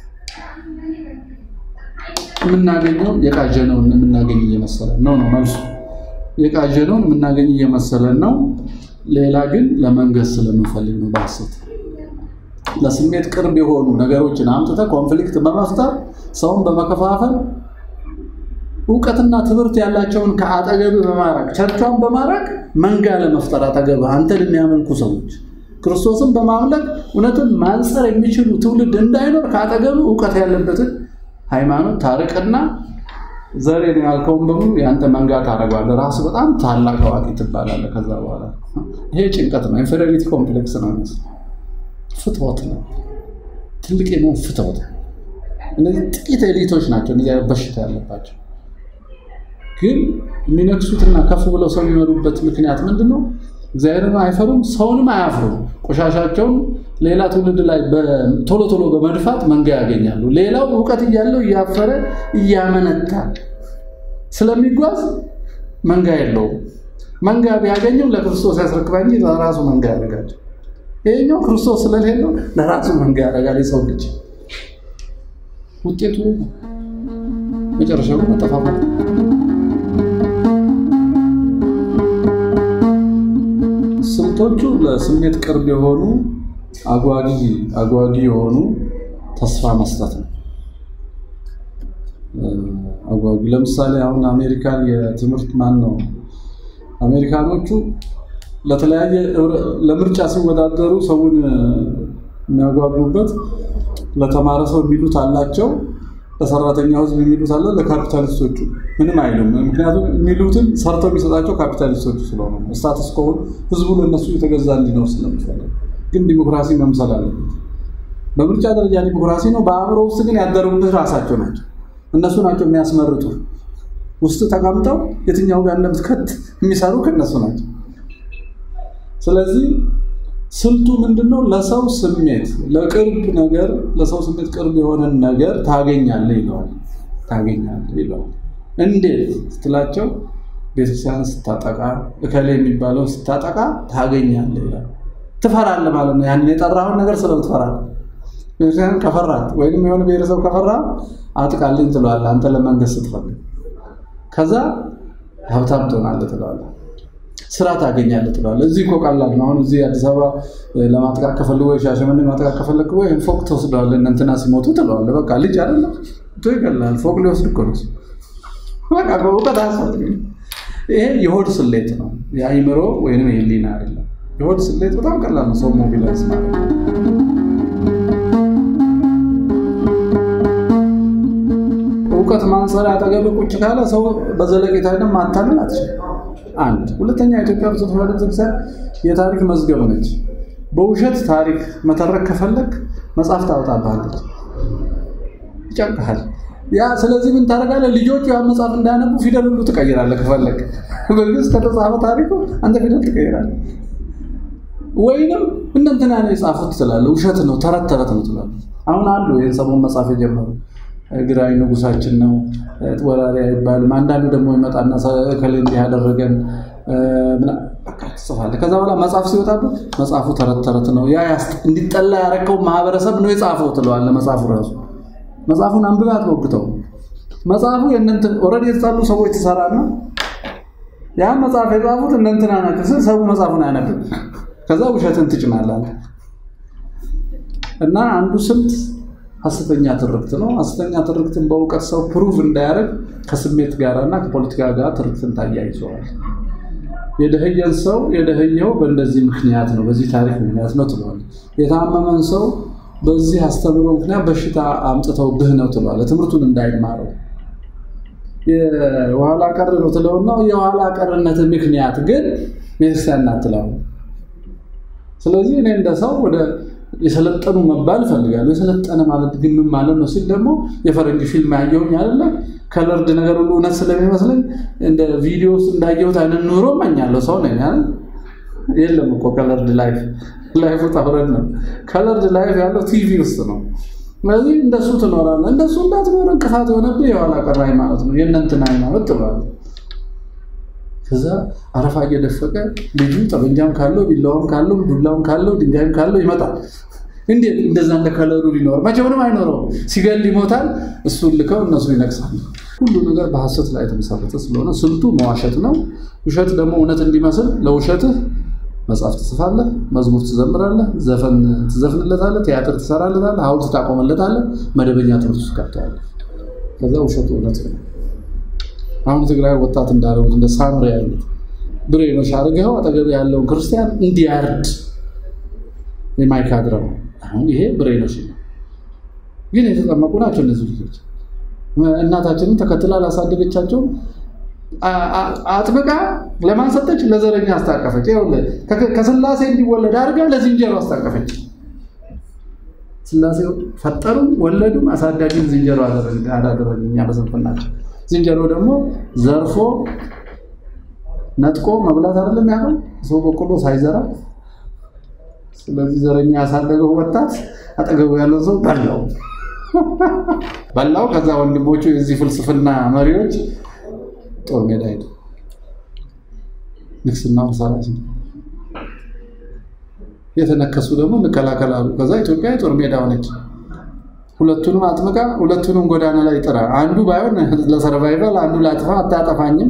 የምናገኘው የቃዠነውን የምናገኝ እየመሰለን ነው ነው መልሱ። የቃዠነውን የምናገኝ እየመሰለን ነው። ሌላ ግን ለመንገስ ስለምንፈልግ ነው በሐሰት ለስሜት ቅርብ የሆኑ ነገሮችን አምጥተህ ኮንፍሊክት በመፍጠር ሰውን በመከፋፈል እውቀትና ትምህርት ያላቸውን ከአጠገብ በማራቅ ቸርቿን በማራቅ መንጋ ለመፍጠር አጠገብ አንተን የሚያመልኩ ሰዎች ክርስቶስን በማምለክ እውነትን ማንጸር የሚችሉ ትውልድ እንዳይኖር ከአጠገብ እውቀት ያለበትን ሃይማኖት ታርቅና ዘሬ ነው ያልከውን በሙሉ የአንተ መንጋ ታደርገዋለህ። ራሱ በጣም ታላቅ አዋቂ ትባላለህ። ከዛ በኋላ ይሄ ጭንቀት ነው፣ ኢንፌሪዮሪቲ ኮምፕሌክስ ነው ይመስል ፍትወት ነው። ትልቅ የመሆን ፍትወት። እነዚህ ጥቂት ኤሊቶች ናቸው እነዚህ በሽታ ያለባቸው። ግን የሚነክሱትና ከፍ ብለው ሰው የሚመሩበት ምክንያት ምንድን ነው? እግዚአብሔርን አይፈሩም፣ ሰውንም አያፍሩም። ቆሻሻቸውን ሌላ ትውልድ ላይ ቶሎ ቶሎ በመድፋት መንጋ ያገኛሉ። ሌላው እውቀት እያለው እያፈረ እያመነታ ስለሚጓዝ መንጋ የለውም። መንጋ ቢያገኘው ለክርስቶስ ያስረክባ እንጂ ለራሱ መንጋ ያደርጋቸው። ይሄኛው ክርስቶስ ስለሌለው ለራሱ መንጋ ያደርጋል። የሰው ልጅ ውጤቱ መጨረሻው መጠፋፋት ስልቶቹ ለስሜት ቅርብ የሆኑ አጓጊ አጓጊ የሆኑ ተስፋ መስጠት ነው። አጓጊ ለምሳሌ አሁን አሜሪካን የትምህርት ማን ነው አሜሪካኖቹ ለተለያየ ለምርጫ ሲወዳደሩ ሰውን የሚያጓጉበት ለተማረ ሰው የሚሉት አላቸው፣ ለሰራተኛው ሕዝብ የሚሉት አለ፣ ለካፒታሊስቶቹ ምንም አይሉም። ምክንያቱም የሚሉትን ሰርተው የሚሰጣቸው ካፒታሊስቶቹ ስለሆኑ ስታትስ ከሆኑ ሕዝቡ ለእነሱ የተገዛ እንዲኖር ስለሚፈልግ ግን ዲሞክራሲ መምሰል አለበት። በምርጫ ደረጃ ዲሞክራሲ ነው። በአእምሮ ውስጥ ግን ያደሩብህ ራሳቸው ናቸው። እነሱ ናቸው የሚያስመርጡ። ውስጥ ተቀምጠው የትኛው ጋር እንደምትከት የሚሰሩ ከእነሱ ናቸው። ስለዚህ ስልቱ ምንድነው? ለሰው ስሜት ለቅርብ ነገር ለሰው ስሜት ቅርብ የሆነን ነገር ታገኛለህ ይለዋል። ታገኛለህ ይለዋል። እንዴት ስትላቸው ቤተክርስቲያን ስታጠቃ እከሌ የሚባለው ስታጠቃ ታገኛለህ ይላል። ትፈራለህ ማለት ነው። ያንን የጠራውን ነገር ስለምትፈራለህ ቤተክርስቲያን ከፈራት ወይም የሆነ ብሔረሰብ ከፈራ አጥቃልኝ ትለዋለህ። አንተ ለመንገስ ስትፈልግ ከዛ ሀብታም ትሆናለህ ትለዋለህ። ስራ ታገኛለህ ትለዋለህ። እዚህ እኮ ቀላል ነው። አሁን እዚህ አዲስ አበባ ለማጥቃት ከፈልግ ወይ ሻሸመኔ ማጥቃት ከፈለግ ወይ ፎቅ ትወስደዋለህ። እነ እንትና ሲሞቱ ትለዋለህ። በቃ ልጅ አይደለም ቶ ይገላል። ፎቅ ሊወስድ እኮ ነው። በቃ በእውቀት አያስፈልግም። ይሄ የሆድ ስሌት ነው፣ የአይምሮ ወይም የህሊና አይደለም። የሆድ ስሌት በጣም ቀላል ነው። ሰው ሞቢላይዝ ማለት ነው። መሪ አጠገብ ቁጭ ካለ ሰው በዘለቄታ ደግሞ ማታለል አትችልም። አንድ ሁለተኛ የኢትዮጵያ ኦርቶዶክስ ተዋሕዶ ቤተክርስቲያን የታሪክ መዝገብ ነች። በውሸት ታሪክ መተረክ ከፈለግ መጽሐፍ ታወጣብሃለች፣ ይጨንቅሃል። ያ ስለዚህ ምን ታደርጋለህ? ልጆቹ ያን መጽሐፍ እንዳያነቡ ፊደል ሁሉ ትቀይራለህ። ከፈለግ በግዕዝ ከተጻፈ ታሪኩ አንተ ፊደል ትቀይራለህ። ወይንም እነ እንትና ነው የጻፉት ትላለህ። ውሸት ነው፣ ተረት ተረት ነው ትላለህ። አሁን አሉ ይህን ሰሞን መጽሐፍ የጀመሩ ግራኝ ንጉሳችን ነው ወራሪ አይባልም። አንዳንዱ ደግሞ ይመጣና ከሌ እንዲህ ያደረገን ትጽፋለህ። ከዛ በኋላ መጽሐፍ ሲወጣብህ መጽሐፉ ተረት ተረት ነው፣ ያ እንዲጠላ ያረከው ማህበረሰብ ነው የጻፈው ትለዋለህ። መጽሐፉ ራሱ መጽሐፉን አንብበህ አትሞግተው። መጽሐፉ የእነንትን ኦልሬዲ የተጣሉ ሰዎች ትሰራና ያን መጽሐፍ የጻፉት እነ እንትና ናቸው ስል ሰው መጽሐፉን አያነብም። ከዛ ውሸትን ትጭናለህ እና አንዱ ስልት ሐሰተኛ ትርክት ነው። ሐሰተኛ ትርክትን በእውቀት ሰው ፕሩቭ እንዳያደርግ ከስሜት ጋር እና ከፖለቲካ ጋር ትርክትን ታያይዘዋል። የደህየን ሰው የደህየው በእንደዚህ ምክንያት ነው፣ በዚህ ታሪክ ምክንያት ነው ትለዋል። የታመመን ሰው በዚህ አስተምሮ ምክንያት በሽታ አምጥተው ብህ ነው ትለዋል። ትምህርቱን እንዳይማረው የኋላ ቀር ነው ትለውና የኋላ ቀርነት ምክንያት ግን ቤተክርስቲያን ናት ትለው። ስለዚህ እኔ እንደ ሰው ወደ የሰለጠኑ መባል እፈልጋለሁ። የሰለጠነ ማለት ግን ምን ማለት ነው ሲል ደግሞ የፈረንጅ ፊልም ያየሁኝ አይደለ ከለርድ ነገር ሁሉ እውነት ስለሚመስለኝ እንደ ቪዲዮ ውስጥ እንዳየሁት አይነት ኑሮ እመኛለሁ። ሰው ነኝ አይደል? የለም እኮ ከለርድ ላይፍ ላይፉ ጠፍረን ነው። ከለርድ ላይፍ ያለው ቲቪ ውስጥ ነው። ስለዚህ እንደሱ ትኖራለህ። እንደሱ እንዳትኖር እንቅፋት የሆነብህ የኋላ ቀር ሃይማኖት ነው። የእነንትን ሃይማኖት ትሏል። ከዛ አረፋ እየደፈቀ ልጁ ጠበንጃም ካለው ቢላዋም ካለው ዱላም ካለው ድንጋይም ካለው ይመጣል። እንዴት እንደዛ እንደ ከለሩ ሊኖር መቼውንም አይኖረው። ሲገል ይሞታል። እሱን ልከው እነሱ ይነግሳሉ። ሁሉ ነገር በሐሰት ላይ የተመሰረተ ስለሆነ ስልቱ መዋሸት ነው። ውሸት ደግሞ እውነት እንዲመስል ለውሸትህ መጽሐፍ ትጽፋለህ፣ መዝሙር ትዘምራለህ፣ ዘፈን ትዘፍንለታለህ፣ ቲያትር ትሰራለታለህ፣ ሐውልት ታቆመለታለህ፣ መደበኛ ትምህርት ውስጥ ገብተዋለህ። ከዛ ውሸቱ እውነት ነው። አሁን ትግራይ ወጣት እንዳደረጉት እንደ ሳምሪ ያሉት ብሬኖች አድርገው አጠገብ ያለውን ክርስቲያን እንዲያርድ የማይካድረው አሁን ይሄ ብሬኖች ነው። ግን የተጠመቁ ናቸው እነዚህ ልጆች። እናታችንን ተከትላ ላሳደገቻቸውም አጥብቃ ለማን ሰጠች? ለዘረኛ አስታቀፈች። ይኸውልህ ከስላሴ እንዲወለድ አድርጋ ለዝንጀሮ አስታቀፈች። ስላሴ ፈጠሩም ወለዱም አሳዳጊም ዝንጀሮ አላደረግን እኛ በስንፍናቸው። ዝንጀሮ ደግሞ ዘርፎ ነጥቆ መብላት አይደለም ያለው ሰው በቆሎ ሳይዘራ። ስለዚህ ዘረኛ ያሳደገው ወጣት አጠገቡ ያለው ሰው በላው በላው። ከዛ ወንድሞቹ የዚህ ፍልስፍና መሪዎች ጦር ሜዳ ሄዱ። ንግስናውን ሰራች። የተነከሱ ደግሞ እንከላከላሉ። ከዛ ኢትዮጵያ የጦር ሜዳ ሆነች። ሁለቱንም አጥምቃ ሁለቱንም ጎዳና ላይ ጥራ። አንዱ ባይሆን ለሰርቫይቫል፣ አንዱ ላጥፋ አታጠፋኝም።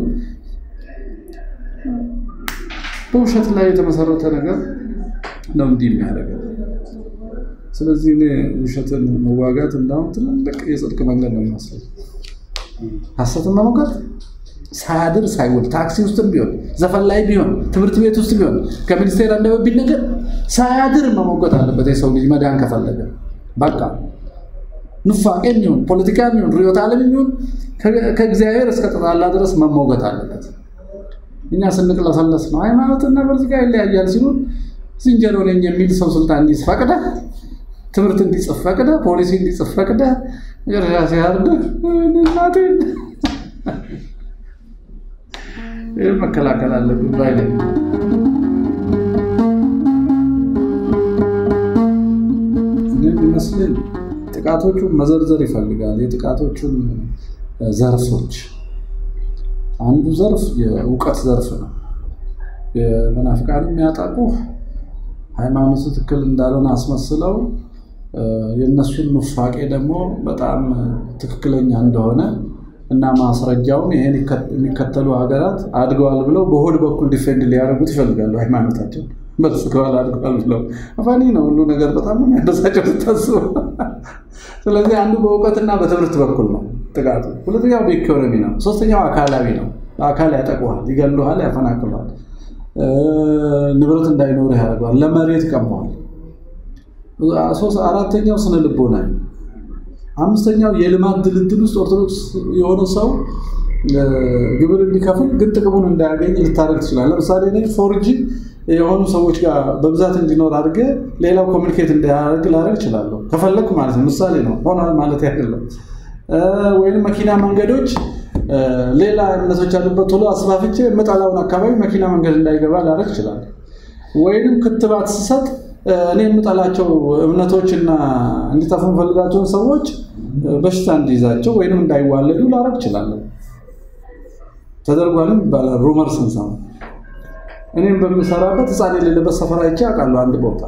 በውሸት ላይ የተመሰረተ ነገር ነው እንዲህ የሚያደርገው። ስለዚህ እኔ ውሸትን መዋጋት እንዳሁም ትልቅ የጽድቅ መንገድ ነው የሚመስለው። ሐሰትን መሞገት ሳያድር ሳይውል ታክሲ ውስጥም ቢሆን ዘፈን ላይ ቢሆን ትምህርት ቤት ውስጥ ቢሆን ከሚኒስቴር አንደበት ቢነገር ሳያድር መሞገት አለበት የሰው ልጅ መዳን ከፈለገ በቃ ኑፋቄ የሚሆን ፖለቲካ የሚሆን ርዕዮተ ዓለም የሚሆን ከእግዚአብሔር እስከ ተጣላ ድረስ መሞገት አለበት። እኛ ስንቅለሰለስ ነው ሃይማኖትና ፖለቲካ ይለያያል ሲሉን ዝንጀሮ ነኝ የሚል ሰው ስልጣን እንዲጽፍ ፈቅደህ ትምህርት እንዲጽፍ ፈቅደህ ፖሊሲ እንዲጽፍ ፈቅደህ መጨረሻ ሲያርድህ እናቴን ይህ መከላከል አለብን ባይ ነኝ። የሚመስለኝ ጥቃቶቹን መዘርዘር ይፈልጋል። የጥቃቶቹን ዘርፎች አንዱ ዘርፍ የእውቀት ዘርፍ ነው። የመናፍቃን የሚያጠቁ ሃይማኖቱ ትክክል እንዳልሆነ አስመስለው የእነሱን ኑፋቄ ደግሞ በጣም ትክክለኛ እንደሆነ እና ማስረጃውን ይሄን የሚከተሉ ሀገራት አድገዋል ብለው በሆድ በኩል ዲፌንድ ሊያደርጉት ይፈልጋሉ። ሃይማኖታቸው በስከዋል አድገዋል ብለው አፋኒ ነው ሁሉ ነገር በጣም የሚያደሳቸው ስታስቡ። ስለዚህ አንዱ በእውቀትና በትምህርት በኩል ነው ጥቃቱ። ሁለተኛው በኢኮኖሚ ነው። ሶስተኛው አካላዊ ነው። በአካል ያጠቁሃል፣ ይገሉሃል፣ ያፈናቅሏል፣ ንብረት እንዳይኖርህ ያደርገዋል፣ ለመሬት ቀመዋል። አራተኛው ስነ ልቦና አምስተኛው የልማት ድልድል ውስጥ ኦርቶዶክስ የሆነ ሰው ግብር እንዲከፍል ግን ጥቅሙን እንዳያገኝ ልታደርግ ትችላል። ለምሳሌ እኔ ፎርጂ የሆኑ ሰዎች ጋር በብዛት እንዲኖር አድርገ ሌላው ኮሚኒኬት እንዳያደርግ ላደርግ እችላለሁ ከፈለግኩ ማለት ነው። ምሳሌ ነው ሆኗል ማለት አይደለም። ወይም መኪና መንገዶች ሌላ እምነቶች ያሉበት ቶሎ አስፋፍቼ የምጠላውን አካባቢ መኪና መንገድ እንዳይገባ ላደርግ እችላለሁ። ወይም ክትባት ስሰጥ እኔ የምጠላቸው እምነቶችና እንዲጠፉ የምፈልጋቸውን ሰዎች በሽታ እንዲይዛቸው ወይም እንዳይዋለዱ ላደርግ እችላለሁ። ተደርጓልም ይባላል ሩመር ስንሰማ። እኔም በምሰራበት ሕፃን የሌለበት ሰፈር አይቼ አውቃለሁ አንድ ቦታ።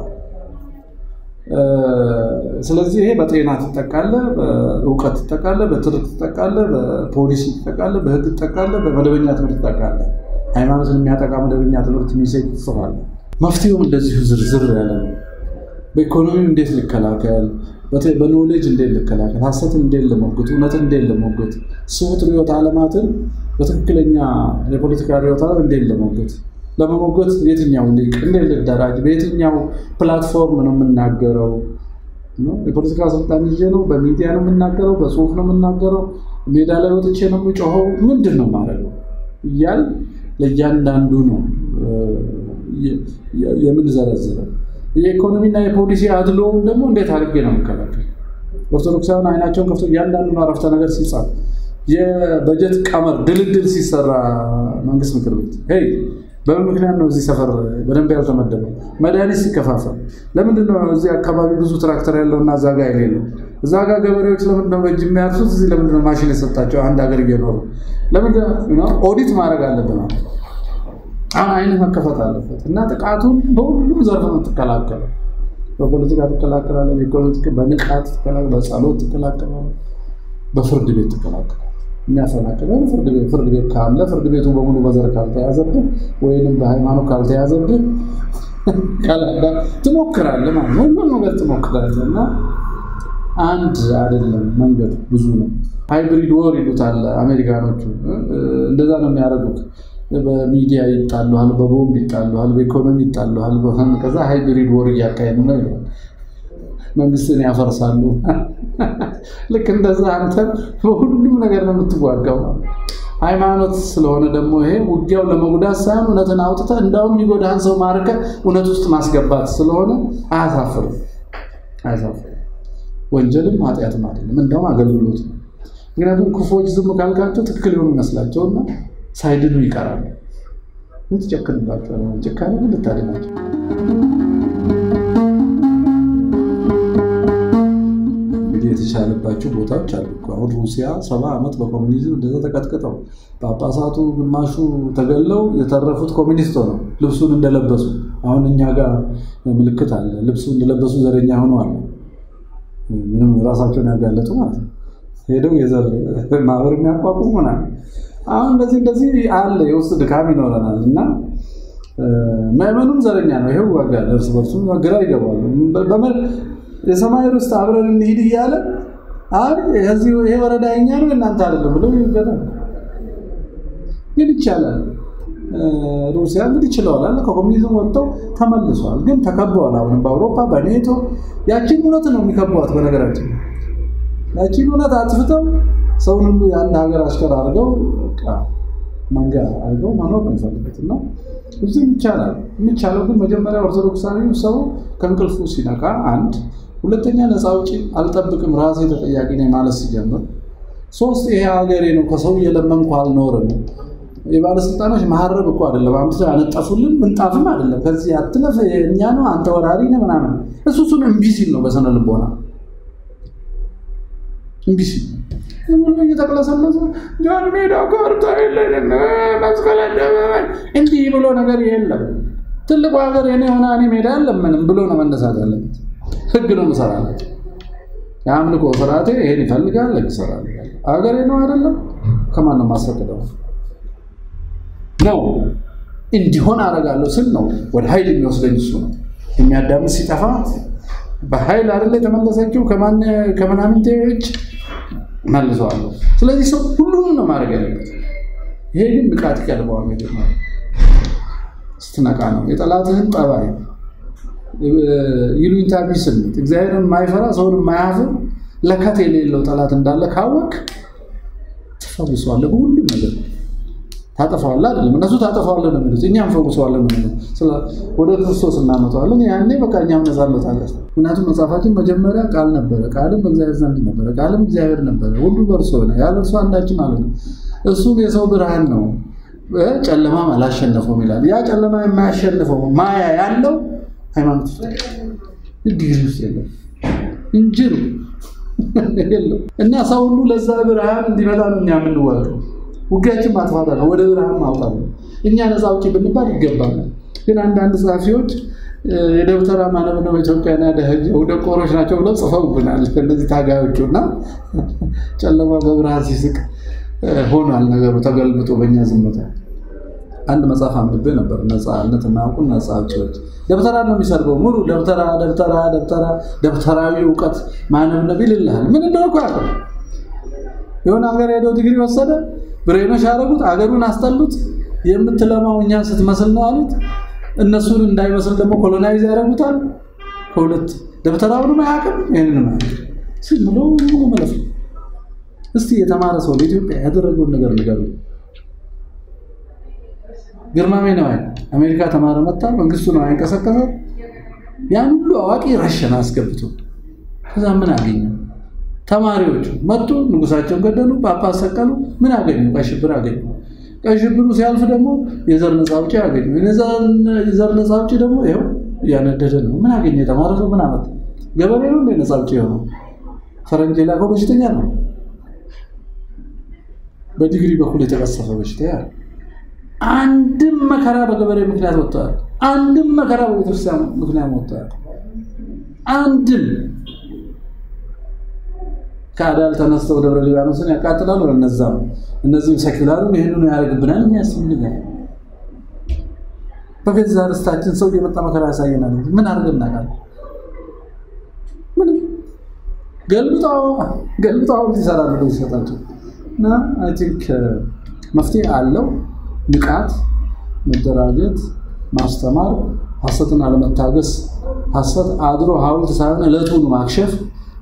ስለዚህ ይሄ በጤና ትጠቃለህ፣ በእውቀት ትጠቃለህ፣ በትርክ ትጠቃለህ፣ በፖሊሲ ትጠቃለህ፣ በህግ ትጠቃለህ፣ በመደበኛ ትምህርት ትጠቃለህ። ሃይማኖትን የሚያጠቃ መደበኛ ትምህርት ሚሴጅ ትጽፋለህ። መፍትሄውም እንደዚሁ ዝርዝር ያለ ነው። በኢኮኖሚ እንዴት ልከላከል፣ በኖሌጅ እንዴት ልከላከል፣ ሀሰትን እንዴት ልሞግት፣ እውነትን እንዴት ልሞግት፣ ስሁት ርዕዮተ ዓለማትን በትክክለኛ የፖለቲካ ርዕዮተ ዓለም እንዴት ልሞግት፣ ለመሞገት የትኛው ሊቅ እንዴት ልደራጅ፣ በየትኛው ፕላትፎርም ነው የምናገረው፣ የፖለቲካ ስልጣን ይዤ ነው፣ በሚዲያ ነው የምናገረው፣ በጽሁፍ ነው የምናገረው፣ ሜዳ ላይ ወጥቼ ነው የምጮኸው፣ ምንድን ነው ማድረገው እያል ለእያንዳንዱ ነው የምንዘረዝረው። የኢኮኖሚና የፖሊሲ አድሎውን ደግሞ እንዴት አድርጌ ነው የምከላከል? ኦርቶዶክሳውያን አይናቸውን ከፍቶ እያንዳንዱ አረፍተ ነገር ሲጻፍ፣ የበጀት ቀመር ድልድል ሲሰራ መንግስት ምክር ቤት ሄይ በምን ምክንያት ነው እዚህ ሰፈር በደንብ ያልተመደበው? መድኃኒት ሲከፋፈል ለምንድን ነው እዚህ አካባቢ ብዙ ትራክተር ያለው እና እዛ ጋ የሌለው? እዛ ጋ ገበሬዎች ለምንድን ነው በእጅ የሚያርሱት? እዚህ ለምንድን ነው ማሽን የሰጣቸው? አንድ ሀገር እየኖሩ ለምንድን ነው ኦዲት ማድረግ አለብን። አሁን አይነት መከፈት አለበት እና ጥቃቱን በሁሉም ዘርፍ ነው ትከላከለው። በፖለቲካ ትከላከላለህ፣ በኢኮኖሚ በንቃት ትከላከላለህ፣ በጸሎት ትከላከላለህ፣ በፍርድ ቤት ትከላከላለህ። የሚያፈናቅለን ፍርድ ቤት ፍርድ ቤት ካለ ፍርድ ቤቱ በሙሉ በዘር ካልተያዘብህ ወይንም በሃይማኖት ካልተያዘብህ ካላዳ ትሞክራለህ ማለት ነው። ሁሉ ነገር ትሞክራለህ እና አንድ አይደለም መንገዱ ብዙ ነው። ሃይብሪድ ወር ይሉታል አሜሪካኖቹ። እንደዛ ነው የሚያደርጉት። በሚዲያ ይጣሉሃል፣ በቦምብ ይጣሉሃል፣ በኢኮኖሚ ይጣሉሃል። ከዛ ሃይብሪድ ወር እያካሄዱ ነው ይላል። መንግስትን ያፈርሳሉ። ልክ እንደዛ አንተ በሁሉም ነገር ነው የምትዋጋው። ሃይማኖት ስለሆነ ደግሞ ይሄ ውጊያው ለመጉዳት ሳይሆን እውነትን አውጥተህ እንዳውም የሚጎዳህን ሰው ማርከህ እውነት ውስጥ ማስገባት ስለሆነ አያሳፍርም፣ አያሳፍርም። ወንጀልም ኃጢአትም አይደለም፣ እንደውም አገልግሎት ነው። ምክንያቱም ክፉዎች ዝም ካልካቸው ትክክል የሆኑ ይመስላቸውና ሳይድኑ ይቀራሉ። ምን ትጨክንባቸዋል? ጭካኔ ግን ልታድናቸው የተቻለባቸው ቦታዎች አሉ። አሁን ሩሲያ ሰባ ዓመት በኮሚኒዝም እንደዛ ተቀጥቅጠው ጳጳሳቱ ግማሹ ተገለው የተረፉት ኮሚኒስቶ ነው ልብሱን እንደለበሱ። አሁን እኛ ጋር ምልክት አለ። ልብሱ እንደለበሱ ዘረኛ ሆኖ አለ። ምንም ራሳቸውን ያጋለጡ ማለት ነው። ሄደው የዘር ማህበር የሚያቋቁሙ ምናምን። አሁን እንደዚህ እንደዚህ አለ። የውስጥ ድካም ይኖረናል እና ምዕመኑም ዘረኛ ነው። ይሄው ዋጋል እርስ በርሱ ግራ ይገባሉ። የሰማይ ርስት አብረን እንሂድ እያለ አይ ይሄ ወረዳ የኛ ነው እናንተ አይደለም ብለው ይገዳል። ግን ይቻላል። ሩሲያ እንግዲህ ችለዋል። ከኮሚኒዝም ወጥተው ተመልሰዋል። ግን ተከበዋል። አሁንም በአውሮፓ በኔቶ ያቺን እውነት ነው የሚከቧት። በነገራችን ያቺን እውነት አጥፍተው ሰውን ሁሉ የአንድ ሀገር አሽከር አድርገው መንጋ አድርገው መኖር ነው የሚፈልጉት እና እዚህ ይቻላል። የሚቻለው ግን መጀመሪያ ኦርቶዶክሳዊ ሰው ከእንቅልፉ ሲነቃ አንድ፣ ሁለተኛ ነፃ አውጪ አልጠብቅም ራሴ ተጠያቂ ነኝ ማለት ሲጀምር፣ ሶስት ይሄ ሀገሬ ነው ከሰው እየለመንኩ አልኖርም። የባለስልጣኖች መሀረብ እኮ አይደለም አምጥተው ያነጠፉልን ምንጣፍም አይደለም። ከዚህ አትለፍ እኛ ነው አንተ ወራሪ ነህ ምናምን እሱ እሱን እምቢ ሲል ነው በስነ ልቦና እምቢ ሲል ብሎ እየተቅለሰለሰ ጃን ሜዳ ካርታ የለንም መስቀል አደባባይ እንዲህ ብሎ ነገር የለም። ትልቁ ሀገር የኔ ሆነ እኔ ሜዳ የለምንም ብሎ ነው መነሳት ያለበት። ህግ ነው ምሰራለት። የአምልኮ ስርዓቴ ይሄን ይፈልጋል፣ ህግ ይሰራል። ሀገሬ ነው አይደለም። ከማን ነው ማስፈቅደው? ነው እንዲሆን አደርጋለሁ ስል ነው ወደ ኃይል የሚወስደኝ እሱ ነው። የሚያዳምጥ ሲጠፋ በኃይል አይደለ የተመለሰችው ከምናምንቴዎች መልሰዋለሁ። ስለዚህ ሰው ሁሉንም ነው ማድረግ ያለበት። ይሄ ግን ንቃት ይቀድመዋል። መጀመሪያ ስትነቃ ነው የጠላትህን ጠባይ ይሉኝታ ቢስ ስሜት፣ እግዚአብሔርን የማይፈራ ሰውን የማያፍር ለከት የሌለው ጠላት እንዳለ ካወቅ ትፈውሰዋለህ። በሁሉም ነገር ታጠፋዋለህ አይደለም። እነሱ ታጠፋዋለህ ነው የሚሉት፣ እኛ እንፈውሰዋለን ነው የሚሉት። ወደ ክርስቶስ እናመጣዋለን። ያኔ በቃ እኛም ነፃ እንወጣለን። ምክንያቱም መጽሐፋችን መጀመሪያ ቃል ነበረ፣ ቃልም በእግዚአብሔር ዘንድ ነበረ፣ ቃልም እግዚአብሔር ነበረ፣ ሁሉ በእርሱ ሆነ፣ ያለ እርሱ አንዳችም አለ ነው። እሱም የሰው ብርሃን ነው፣ ጨለማም አላሸነፈውም ይላል። ያ ጨለማ የማያሸንፈው ማያ ያለው ሃይማኖት ውስጥ ዲግሪ ውስጥ የለም እንጂ ነው የለም። እና ሰው ሁሉ ለዛ ብርሃን እንዲመጣ ነው እኛ የምንዋቀው። ውጊያችን ማጥፋት ነው፣ ወደ ብርሃን ማውጣት ነው። እኛ ነፃ አውጪ ብንባል ይገባናል። ግን አንዳንድ ጸሐፊዎች የደብተራ ማነብነው ኢትዮጵያና ደህጀው ደቆሮች ናቸው ብለው ጽፈውብናል። እነዚህ ታጋዮቹ እና ጨለማ በብርሃን ሲስቅ ሆኗል ነገሩ ተገልብጦ በእኛ ዝምታ። አንድ መጽሐፍ አንብቤ ነበር። ነፃነት እናውቁ ነፃ አውጪዎች ደብተራ ነው የሚሰርበው ሙሉ ደብተራ ደብተራ ደብተራ ደብተራዊ እውቀት ማነብነብ ይልልሃል። ምን እንደሆነ እኮ ያውቃል። የሆነ ሀገር ሄደው ዲግሪ ወሰደ፣ ብሬኖች ያደረጉት አገሩን አስጠሉት። የምትለማው እኛን ስትመስል ነው አሉት። እነሱን እንዳይመስል ደግሞ ኮሎናይዝ ያደረጉታል። ከሁለት ደብተራውንም አያውቅም ይህንንም አያውቅም። ዝም ብሎ ሙሉ መለፍ ነው። እስቲ የተማረ ሰው ለኢትዮጵያ ያደረገውን ነገር ንገሩ። ግርማሜ ነዋይ አሜሪካ ተማረ መጣ፣ መንግስቱ ነው ያንቀሳቀሰ ያን ሁሉ አዋቂ ረሸን አስገብቶ ከዛ ምን አገኘ? ተማሪዎቹ መጡ፣ ንጉሳቸውን ገደሉ፣ ጳጳስ ሰቀሉ። ምን አገኙ? ቀይ ሽብር አገኙ። ቀይ ሽብሩ ሲያልፍ ደግሞ የዘር ነፃ አውጪ አገኙ። የዘር ነፃ አውጪ ደግሞ ይኸው እያነደደ ነው። ምን አገኘ? የተማረ ሰው ምን አመጣ? ገበሬ ነው እንደ ነፃ አውጪ የሆነው ፈረንጅ የላከው በሽተኛ ነው። በዲግሪ በኩል የተቀሰፈ በሽታ ያለ አንድም መከራ በገበሬ ምክንያት ወጥተዋል። አንድም መከራ በቤተክርስቲያን ምክንያት ወጥተዋል። አንድም ከአዳል ተነስተው ደብረ ሊባኖስን ያቃጥላሉ። እነዛም እነዚህም ሰኪላሩም ይህንኑ ያደርግብናል። እኛ ያስፈልጋል። በገዛ ርስታችን ሰው እየመጣ መከራ ያሳየናል። ምን አድርገን እናውቃለን? ምንም ገልብጠው ገልብጠው ይሰራሉ ብለው ይሰጣቸው እና አይ ቲንክ መፍትሄ አለው። ንቃት፣ መደራጀት፣ ማስተማር፣ ሐሰትን አለመታገስ፣ ሐሰት አድሮ ሐውልት ሳይሆን ዕለቱን ማክሸፍ፣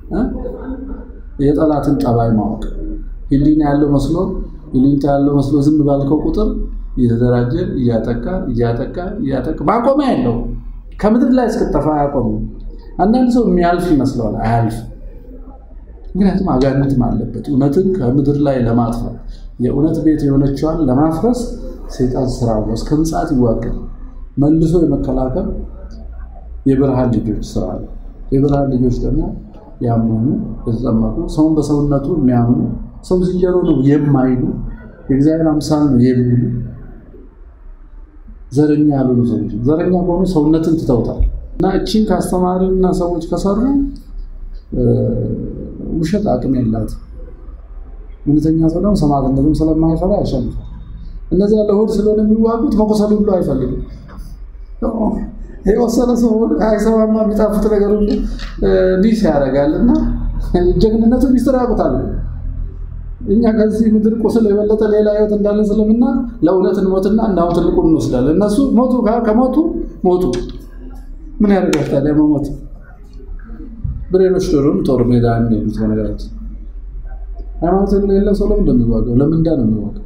የጠላትን ጠባይ ማወቅ። ህሊና ያለው መስሎ ህሊንታ ያለው መስሎ ዝም ባልከው ቁጥር እየተደራጀ እያጠቃ እያጠቃ እያጠቃ ማቆሚያ የለው። ከምድር ላይ እስክጠፋ አያቆሙ። አንዳንድ ሰው የሚያልፍ ይመስለዋል፣ አያልፍ። ምክንያቱም አጋንንትም አለበት። እውነትን ከምድር ላይ ለማጥፋት የእውነት ቤት የሆነችዋን ለማፍረስ ሰይጣን ስራ ነው። እስከ ምጽአት ይዋጋል። መልሶ የመከላከል የብርሃን ልጆች ስራ ነው። የብርሃን ልጆች ደግሞ ያመኑ የተጠመቁ ሰውን በሰውነቱ የሚያምኑ ሰው ዝንጀሮ ነው የማይሉ የእግዚአብሔር አምሳል ነው የሚሉ ዘረኛ ያልሆኑ ሰዎች ዘረኛ ከሆኑ ሰውነትን ትተውታል እና እቺን ካስተማሪና ሰዎች ከሰሩ ውሸት አቅም የላት እውነተኛ ሰው ደግሞ ሰማዕትነትም ስለማይፈራ ያሸንፋል። እነዚያ ለሆድ ስለሆነ የሚዋጉት መቆሰል ሁሉ አይፈልግም። የወሰነ ሰው አይሰማማ የሚጣፍጥ ነገር ሁሉ ዲስ ያደርጋል እና ጀግንነቱ ሚስጥር ያውቁታል። እኛ ከዚህ ምድር ቁስል የበለጠ ሌላ ህይወት እንዳለ ስለምና ለእውነት እንሞትና እንዳሁን ትልቁን እንወስዳለን። እነሱ ሞቱ፣ ከሞቱ ሞቱ። ምን ያደርጋል ታዲያ መሞት? ብሬኖች ዶሮም ጦር ሜዳ የሚሄዱት በነገራችን ሃይማኖት የሌለው ሰው ለምን እንደሚዋጋው ለምንዳ ነው የሚዋጋው።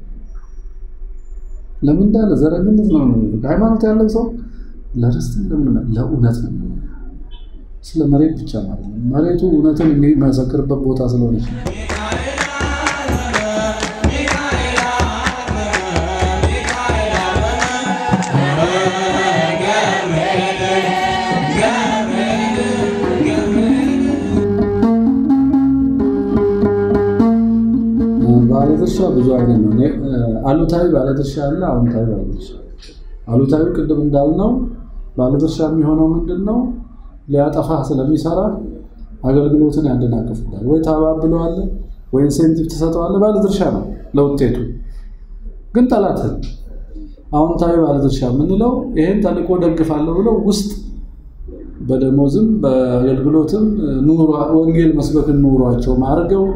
ለምንዳ ለዘረኝነት ነው የሚዋጋው። ሃይማኖት ያለው ሰው ለርስት ለምን ለእውነት ነው የሚዋጋው። ስለ መሬት ብቻ ማለት ነው። መሬቱ እውነትን የሚመሰክርበት ቦታ ስለሆነች ነው። ባለድርሻ ብዙ አይነት ነው። አሉታዊ ባለድርሻ አለ፣ አዎንታዊ ባለድርሻ። አሉታዊ ቅድም እንዳልነው ባለድርሻ የሚሆነው ምንድን ነው? ሊያጠፋ ስለሚሰራ አገልግሎትን ያደናቅፍላል። ወይ ታባብለዋለህ፣ ወይ ኢንሴንቲቭ ትሰጠዋለህ። ባለድርሻ ነው ለውጤቱ። ግን ጠላትን አዎንታዊ ባለድርሻ የምንለው ይህን ተልእኮ ደግፋለሁ ብለው ውስጥ በደሞዝም በአገልግሎትም ወንጌል መስበክን ኑሯቸው አድርገው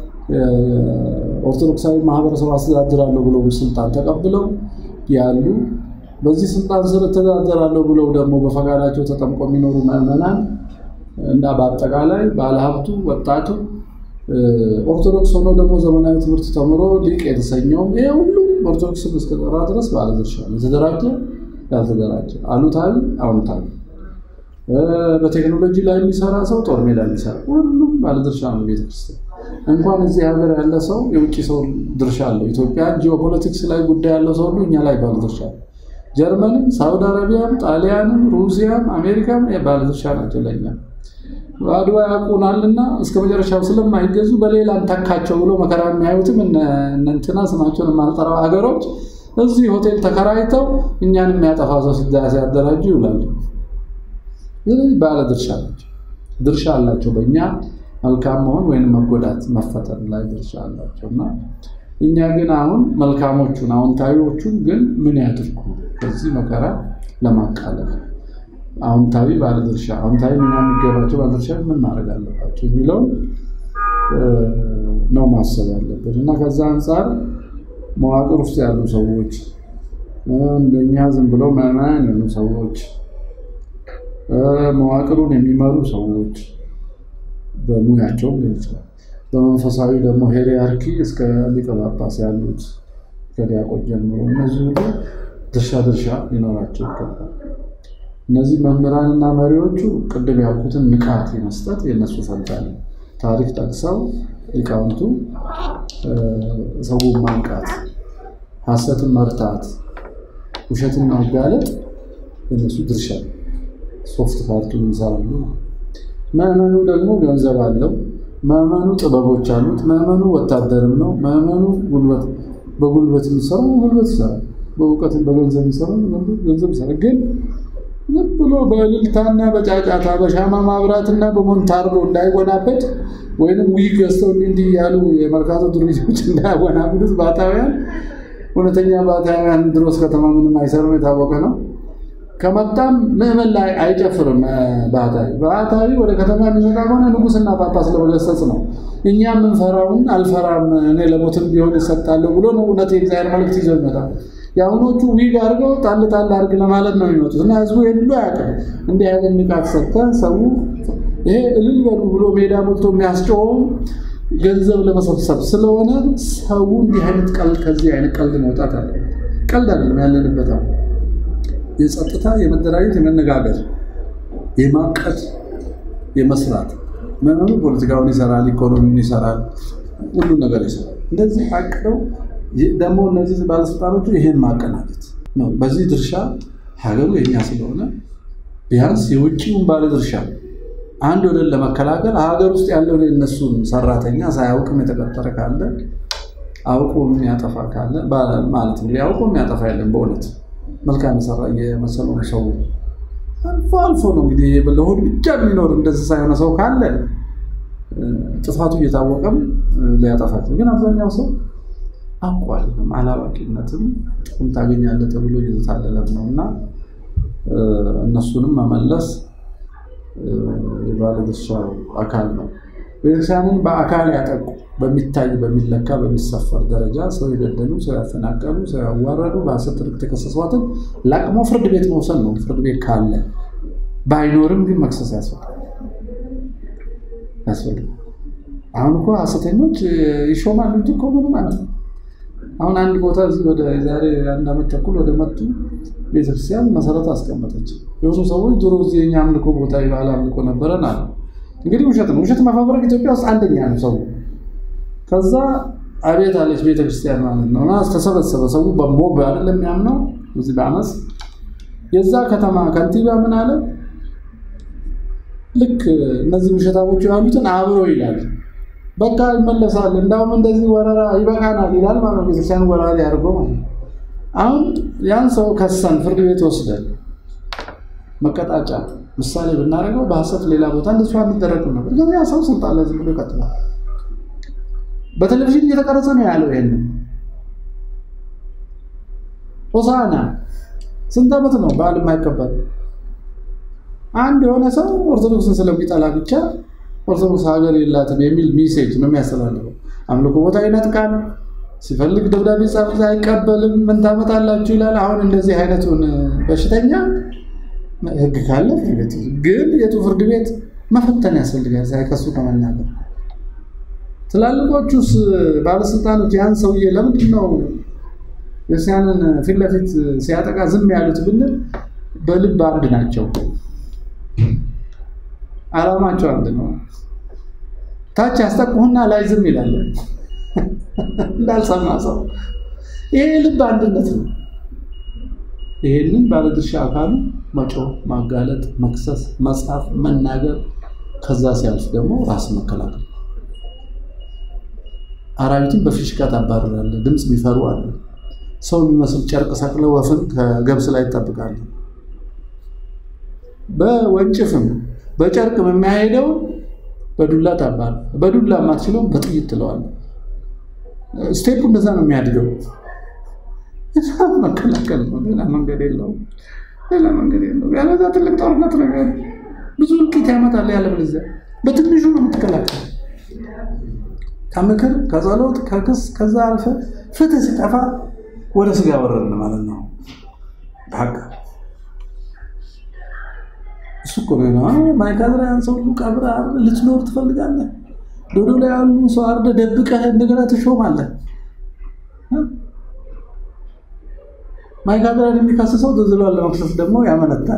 ኦርቶዶክሳዊ ማህበረሰብ አስተዳድራለሁ ብለው ስልጣን ተቀብለው ያሉ በዚህ ስልጣን ስር እተዳደራለሁ ብለው ደግሞ በፈቃዳቸው ተጠምቆ የሚኖሩ ምዕመናን እና በአጠቃላይ ባለሀብቱ፣ ወጣቱ ኦርቶዶክስ ሆኖ ደግሞ ዘመናዊ ትምህርት ተምሮ ሊቅ የተሰኘውም ይሄ ሁሉ ኦርቶዶክስን እስከጠራ ድረስ ባለድርሻ ነው። የተደራጀ ያልተደራጀ፣ አሉታዊ አዎንታዊ፣ በቴክኖሎጂ ላይ የሚሰራ ሰው፣ ጦር ሜዳ የሚሰራ ሁሉም ባለድርሻ ነው። ቤተክርስቲያን እንኳን እዚህ ሀገር ያለ ሰው የውጭ ሰው ድርሻ አለው። ኢትዮጵያ ጂኦፖለቲክስ ላይ ጉዳይ ያለው ሰው ሁሉ እኛ ላይ ባለድርሻ ነው። ጀርመንም፣ ሳውዲ አረቢያም፣ ጣሊያንም፣ ሩሲያም አሜሪካም ባለድርሻ ናቸው ለኛ አድዋ ያውቁናልና እስከ መጨረሻው ስለማይገዙ በሌላ እንተካቸው ብሎ መከራ የሚያዩትም እንትና ስማቸውን የማልጠራው ሀገሮች እዚህ ሆቴል ተከራይተው እኛን የሚያጠፋ ሰው ሲያደራጁ ይውላሉ። ስለዚህ ባለ ድርሻ ናቸው፣ ድርሻ አላቸው በእኛ መልካም መሆን ወይም መጎዳት መፈጠር ላይ ድርሻ አላቸው እና እኛ ግን አሁን መልካሞቹን አዎንታዊዎቹን ግን ምን ያድርጉ ከዚህ መከራ ለማቃለል አዎንታዊ ባለድርሻ አዎንታዊ ሚና የሚገባቸው ባለድርሻ ምን ማድረግ አለባቸው የሚለውን ነው ማሰብ ያለበት እና ከዛ አንጻር መዋቅር ውስጥ ያሉ ሰዎች እንደኛ ዝም ብለው ምዕመናን የሆኑ ሰዎች መዋቅሩን የሚመሩ ሰዎች በሙያቸውም ሊሆን ይችላል። በመንፈሳዊ ደግሞ ሄሪያርኪ እስከ ሊቀ ጳጳስ ያሉት ከዲያቆን ጀምሮ እነዚህ ሁሉ ድርሻ ድርሻ ሊኖራቸው ይገባል። እነዚህ መምህራንና መሪዎቹ ቅድም ያልኩትን ንቃት የመስጠት የእነሱ ፈንታ ነው። ታሪክ ጠቅሰው ሊቃውንቱ ሰውን ማንቃት፣ ሐሰትን መርታት፣ ውሸትን ማጋለጥ የእነሱ ድርሻ ነው። ሶፍት ፓርቱን ይሰራሉ። ምዕመኑ ደግሞ ገንዘብ አለው። ምዕመኑ ጥበቦች አሉት። ምዕመኑ ወታደርም ነው። ምዕመኑ ጉልበት በጉልበት የሚሰራው ጉልበት ይሰራል። በእውቀት በገንዘብ የሚሰራው ገንዘብ ይሰራል። ግን ዝም ብሎ በእልልታና በጫጫታ በሻማ ማብራትና በሞንታርቦ እንዳይወናበድ ወይንም ዊግ ገዝተው እንዲህ እያሉ የመርካቶ ድርጅቶች እንዳያወናብዱት ባታውያን እውነተኛ ባታውያን ድሮስ ከተማ ምንም አይሰሩም፣ የታወቀ ነው። ከመጣም ምዕመን ላይ አይጨፍርም። ባህታዊ ባህታዊ ወደ ከተማ የሚመጣ ከሆነ ንጉሥና ጳጳስ ለመገሰጽ ነው። እኛ የምንፈራውን አልፈራም እኔ ለሞትም ቢሆን ይሰጣለሁ ብሎ ነው እውነት የእግዚአብሔር መልእክት ይዘው ይመጣል። የአሁኖቹ ዊግ አድርገው ጣል ጣል አድርግ ለማለት ነው የሚመጡት እና ህዝቡ ይህን ሁሉ አያውቅም። እንዲህ አይነት ንቃት ሰጥተህ ሰው ይሄ እልል በሉ ብሎ ሜዳ ሞልቶ የሚያስጮኸው ገንዘብ ለመሰብሰብ ስለሆነ ሰው እንዲህ አይነት ቀልድ ከዚህ አይነት ቀልድ መውጣት አለ። ቀልድ አይደለም ያለንበት አሁን የጸጥታ የመደራጀት የመነጋገር የማቀድ የመስራት መመኑ ፖለቲካውን ይሰራል፣ ኢኮኖሚውን ይሰራል፣ ሁሉን ነገር ይሰራል። እንደዚህ አቅደው ደግሞ እነዚህ ባለስልጣኖቹ ይሄን ማቀናጀት ነው። በዚህ ድርሻ ሀገሩ የኛ ስለሆነ ቢያንስ የውጭውን ባለ ድርሻ አንድ ወደን ለመከላከል ሀገር ውስጥ ያለው የእነሱን ሰራተኛ ሳያውቅም የተቀጠረ ካለ አውቆ የሚያጠፋ ካለ ማለት ነው። አውቆ የሚያጠፋ የለም በእውነት መልካም የሰራ የመሰለውን ሰው አልፎ አልፎ ነው እንግዲህ ለሆድ ብቻ የሚኖር እንደዚህ ሳይሆነ ሰው ካለ ጥፋቱ እየታወቀም ሊያጠፋቸው፣ ግን አብዛኛው ሰው አውቋል። አላዋቂነትም ጥቅም ታገኛለህ ተብሎ እየተታለለም ነው እና እነሱንም መመለስ የባለድርሻው አካል ነው። ቤተክርስቲያንን በአካል ያጠቁ በሚታይ በሚለካ በሚሰፈር ደረጃ ሰው የገደሉ፣ ሰው ያፈናቀሉ፣ ሰው ያዋረዱ፣ በሐሰት ትርክት የተከሰሷትን ለቅሞ ፍርድ ቤት መውሰድ ነው። ፍርድ ቤት ካለ ባይኖርም ግን መክሰስ ያስፈልጋል ያስፈልጋል። አሁን እኮ ሐሰተኞች ይሾማሉ እንጂ እኮ ምንም ማለት ነው። አሁን አንድ ቦታ እዚህ ወደ ዛሬ አንድ ዓመት ተኩል ወደ መቱ ቤተክርስቲያን መሰረት አስቀመጠች። የሆኑ ሰዎች ድሮ እዚህ የኛ አምልኮ ቦታ የባህል አምልኮ ነበረን አለ። እንግዲህ ውሸት ነው። ውሸት መፈብረክ ኢትዮጵያ ውስጥ አንደኛ ነው ሰው። ከዛ አቤት አለች ቤተክርስቲያን ማለት ነው። እና ተሰበሰበ ሰው በሞብ አይደለም የሚያምነው እዚህ በአመፅ የዛ ከተማ ከንቲባ ምን አለ፣ ልክ እነዚህ ውሸታሞች ያሉትን አብሮ ይላል በቃ ይመለሳል። እንዳውም እንደዚህ ወረራ ይበቃናል ይላል ማለት ነው። ቤተክርስቲያን ወረራ ያደርገው ማለት ነው። አሁን ያን ሰው ከሰን ፍርድ ቤት ወስደን መቀጣጫ ምሳሌ ብናደርገው በሐሰት ሌላ ቦታ እንደሱ አንደረግ ነበር። ግን ያ ሰው ስልጣን ላይ ዝም ብሎ ይቀጥላል። በቴሌቪዥን እየተቀረጸ ነው ያለው። ይሄንን ሆሳና ስንት ዓመት ነው በዓል የማይቀበል አንድ የሆነ ሰው ኦርቶዶክስን ስለሚጠላ ብቻ ኦርቶዶክስ ሀገር የላትም የሚል ሚሴጅ ነው የሚያስተላልፈው። አምልኮ ቦታ ይነጥቃል፣ ሲፈልግ ደብዳቤ ጻፍ አይቀበልም። ምን ታመጣላችሁ ይላል። አሁን እንደዚህ አይነቱን በሽተኛ ህግ ካለ ፍርድ ቤት ግን የቱ ፍርድ ቤት መፈተን ያስፈልጋል ሳይከሱ ከመናገር ትላልቆቹስ ባለስልጣኖች ያን ሰውዬ ለምንድን ነው ክርስቲያንን ፊት ለፊት ሲያጠቃ ዝም ያሉት ብንል በልብ አንድ ናቸው። አላማቸው አንድ ነው። ታች ያስጠቁህና ላይ ዝም ይላል እንዳልሰማ ሰው። ይሄ ልብ አንድነት ነው። ይሄንን ባለድርሻ አካሉ መጮህ፣ ማጋለጥ፣ መክሰስ፣ መጻፍ፣ መናገር ከዛ ሲያልፍ ደግሞ ራስ መከላከል አራዊትን በፊሽካ ታባርራለህ። ድምፅ የሚፈሩ አለ። ሰው የሚመስል ጨርቅ ሰቅለ ወፍን ከገብስ ላይ ይጠብቃለ። በወንጭፍም በጨርቅም የሚያሄደው በዱላ ታባር በዱላ የማትችለውም በጥይት ትለዋለህ። ስቴፑ እንደዛ ነው የሚያድገው። መከላከል ነው። ሌላ መንገድ የለውም። ሌላ መንገድ የለውም። ያለዛ ትልቅ ጦርነት ነው የሚሆነው። ብዙ እልቂት ያመጣል። ያለበለዚያ በትንሹ ነው የምትከላከል ከምክር ከጸሎት ከክስ ከዛ አልፈ ፍትህ ሲጠፋ ወደ ስጋ ወረድን ማለት ነው። በቃ እሱ እኮ ነው ማይካድራ ያን ሰው ሁሉ ቀብረህ አርደህ ልትኖር ትፈልጋለህ? ዶዶ ላይ ያሉ ሰው አርደህ ደብቀህ እንደገና ትሾማለህ። ማይካድራን የሚከስሰው ዝዝሏን ለመክሰስ ደግሞ ያመነታል።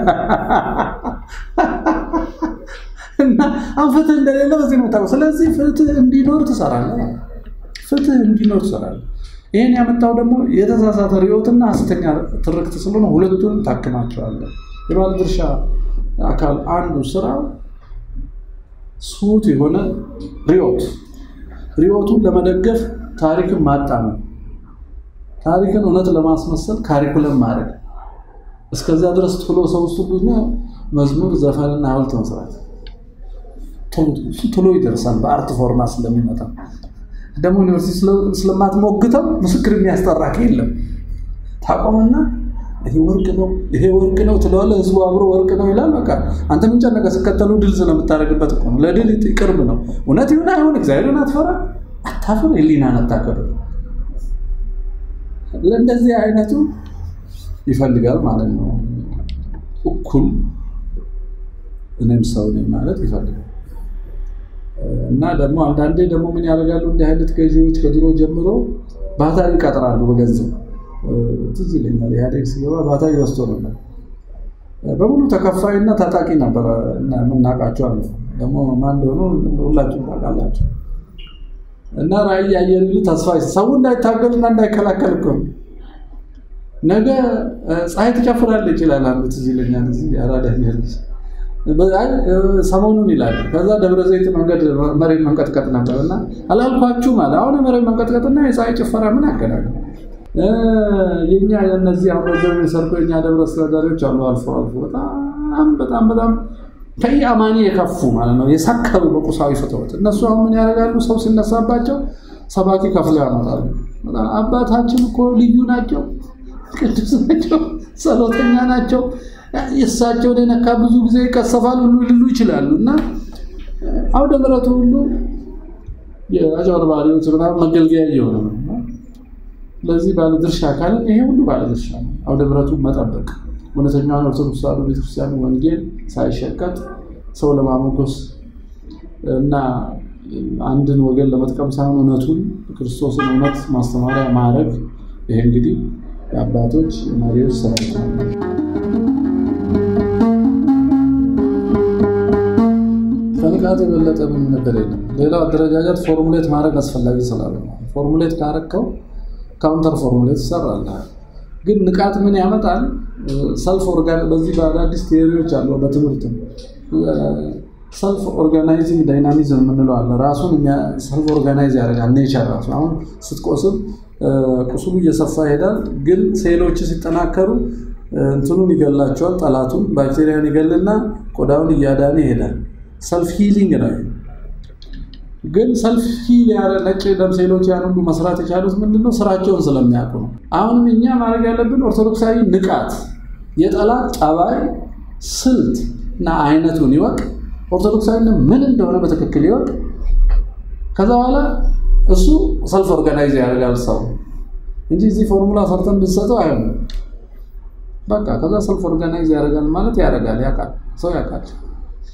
እና አሁን ፍትህ እንደሌለ በዚህ ነው የምታውቀው። ስለዚህ ፍትህ እንዲኖር ትሰራለህ። ፍትህ እንዲኖር ትሰራለህ። ይህን ያመጣው ደግሞ የተሳሳተ ርዕዮትና ሐሰተኛ ትርክት ስለሆነ ሁለቱን ታክማቸዋለህ። የባለድርሻ አካል አንዱ ስራው ስሁት የሆነ ርዕዮት ርዕዮቱን ለመደገፍ ታሪክን ማጣመም፣ ታሪክን እውነት ለማስመሰል ካሪኩለም ማድረግ፣ እስከዚያ ድረስ ቶሎ ሰው ውስጥ መዝሙር፣ ዘፈንና ሐውልት መስራት ቶሎ ይደርሳል። በአርት ፎርማ ስለሚመጣ ደግሞ ዩኒቨርሲቲ ስለማትሞግተው ምስክር የሚያስጠራ የለም። ታቆምና ይሄ ወርቅ ነው ይሄ ወርቅ ነው ትለዋለህ። ህዝቡ አብሮ ወርቅ ነው ይላል። በቃ አንተ ምን ጨነቀ? ስከተሉ ድል ስለምታደርግበት እኮ ነው። ለድል ቅርብ ነው። እውነት ይሁን አይሁን እግዚአብሔርን አትፈራ፣ አታፍር፣ ህሊናን አታከብር። ለእንደዚህ አይነቱ ይፈልጋል ማለት ነው። እኩል እኔም ሰው ነኝ ማለት ይፈልጋል። እና ደግሞ አንዳንዴ ደግሞ ምን ያደርጋሉ እንዲህ አይነት ገዢዎች ከድሮ ጀምሮ ባህታዊ ይቀጥራሉ በገንዘብ ትዝ ይለኛል ኢህአዴግ ሲገባ ባህታዊ ወስዶ ነበር በሙሉ ተከፋይና ታጣቂ ነበረ የምናውቃቸው አሉ ደግሞ ማን እንደሆኑ ሁላችሁም ታውቃላችሁ እና ራዕይ ያየን ተስፋ ሰው እንዳይታገልና እንዳይከላከል እኮ ነገ ፀሐይ ትጨፍራለች ይላል አንዱ ትዝ ይለኛል እዚህ አራዳ ልጅ ሰሞኑን ይላል። ከዛ ደብረ ዘይት መንገድ መሬት መንቀጥቀጥ ነበር እና አላልኳችሁም አለ። አሁን የመሬት መንቀጥቀጥና የፀሐይ ጭፈራ ምን ያገናኙ? የኛ የነዚህ አሁን ገንዘብ የሰርቆ የኛ ደብረ አስተዳዳሪዎች አሉ። አልፎ አልፎ በጣም በጣም በጣም ከኢአማኒ የከፉ ማለት ነው፣ የሰከሩ በቁሳዊ ፍትወት። እነሱ አሁን ምን ያደርጋሉ? ሰው ሲነሳባቸው ሰባኪ ከፍለው ያመጣሉ። አባታችን እኮ ልዩ ናቸው፣ ቅዱስ ናቸው፣ ጸሎተኛ ናቸው የእሳቸውን የነካ ብዙ ጊዜ ይቀሰፋል ሁሉ ሊሉ ይችላሉ። እና አውደ ምሕረቱ ሁሉ የአጭበርባሪዎች ምናምን መገልገያ እየሆነ ነው። ለዚህ ባለድርሻ አካልን ይሄ ሁሉ ባለድርሻ ነው። አውደ ምሕረቱን መጠበቅ እውነተኛውን ኦርቶዶክስ ተዋሕዶ ቤተክርስቲያን ወንጌል ሳይሸቀጥ ሰው ለማሞገስ እና አንድን ወገን ለመጥቀም ሳይሆን እውነቱን ክርስቶስን እውነት ማስተማሪያ ማድረግ ይሄ እንግዲህ የአባቶች የመሪዎች ስራ ከንቃት የበለጠ ምን ነገር የለም። ሌላው አደረጃጀት ፎርሙሌት ማድረግ አስፈላጊ ስላለ ፎርሙሌት ካረከው ካውንተር ፎርሙሌት ይሰራልሃል። ግን ንቃት ምን ያመጣል? ሰልፍ ኦርጋን በዚህ በአዳዲስ ቴዎሪዎች አሉ። በትምህርትም ሰልፍ ኦርጋናይዚንግ ዳይናሚዝም የምንለው አለ። ራሱን ሰልፍ ኦርጋናይዝ ያደርጋል ኔቸር ራሱ። አሁን ስትቆስል ቁስሉ እየሰፋ ይሄዳል። ግን ሴሎች ሲጠናከሩ እንትኑን ይገላቸዋል። ጠላቱን ባክቴሪያን ይገልና ቆዳውን እያዳነ ይሄዳል። ሰልፍ ሂሊንግ ነው። ግን ሰልፍ ሂል ያለ ነጭ ደም ሴሎች ያን ሁሉ መስራት የቻሉት ምንድነው? ስራቸውን ስለሚያውቁ ነው። አሁንም እኛ ማድረግ ያለብን ኦርቶዶክሳዊ ንቃት፣ የጠላት ጠባይ፣ ስልት እና አይነቱን ይወቅ። ኦርቶዶክሳዊ ምን እንደሆነ በትክክል ይወቅ። ከዛ በኋላ እሱ ሰልፍ ኦርጋናይዝ ያደርጋል ሰው እንጂ እዚህ ፎርሙላ ሰርተን ብንሰጠው አይሆንም። በቃ ከዛ ሰልፍ ኦርጋናይዝ ያደርጋል ማለት ያደርጋል፣ ያውቃል፣ ሰው ያውቃል።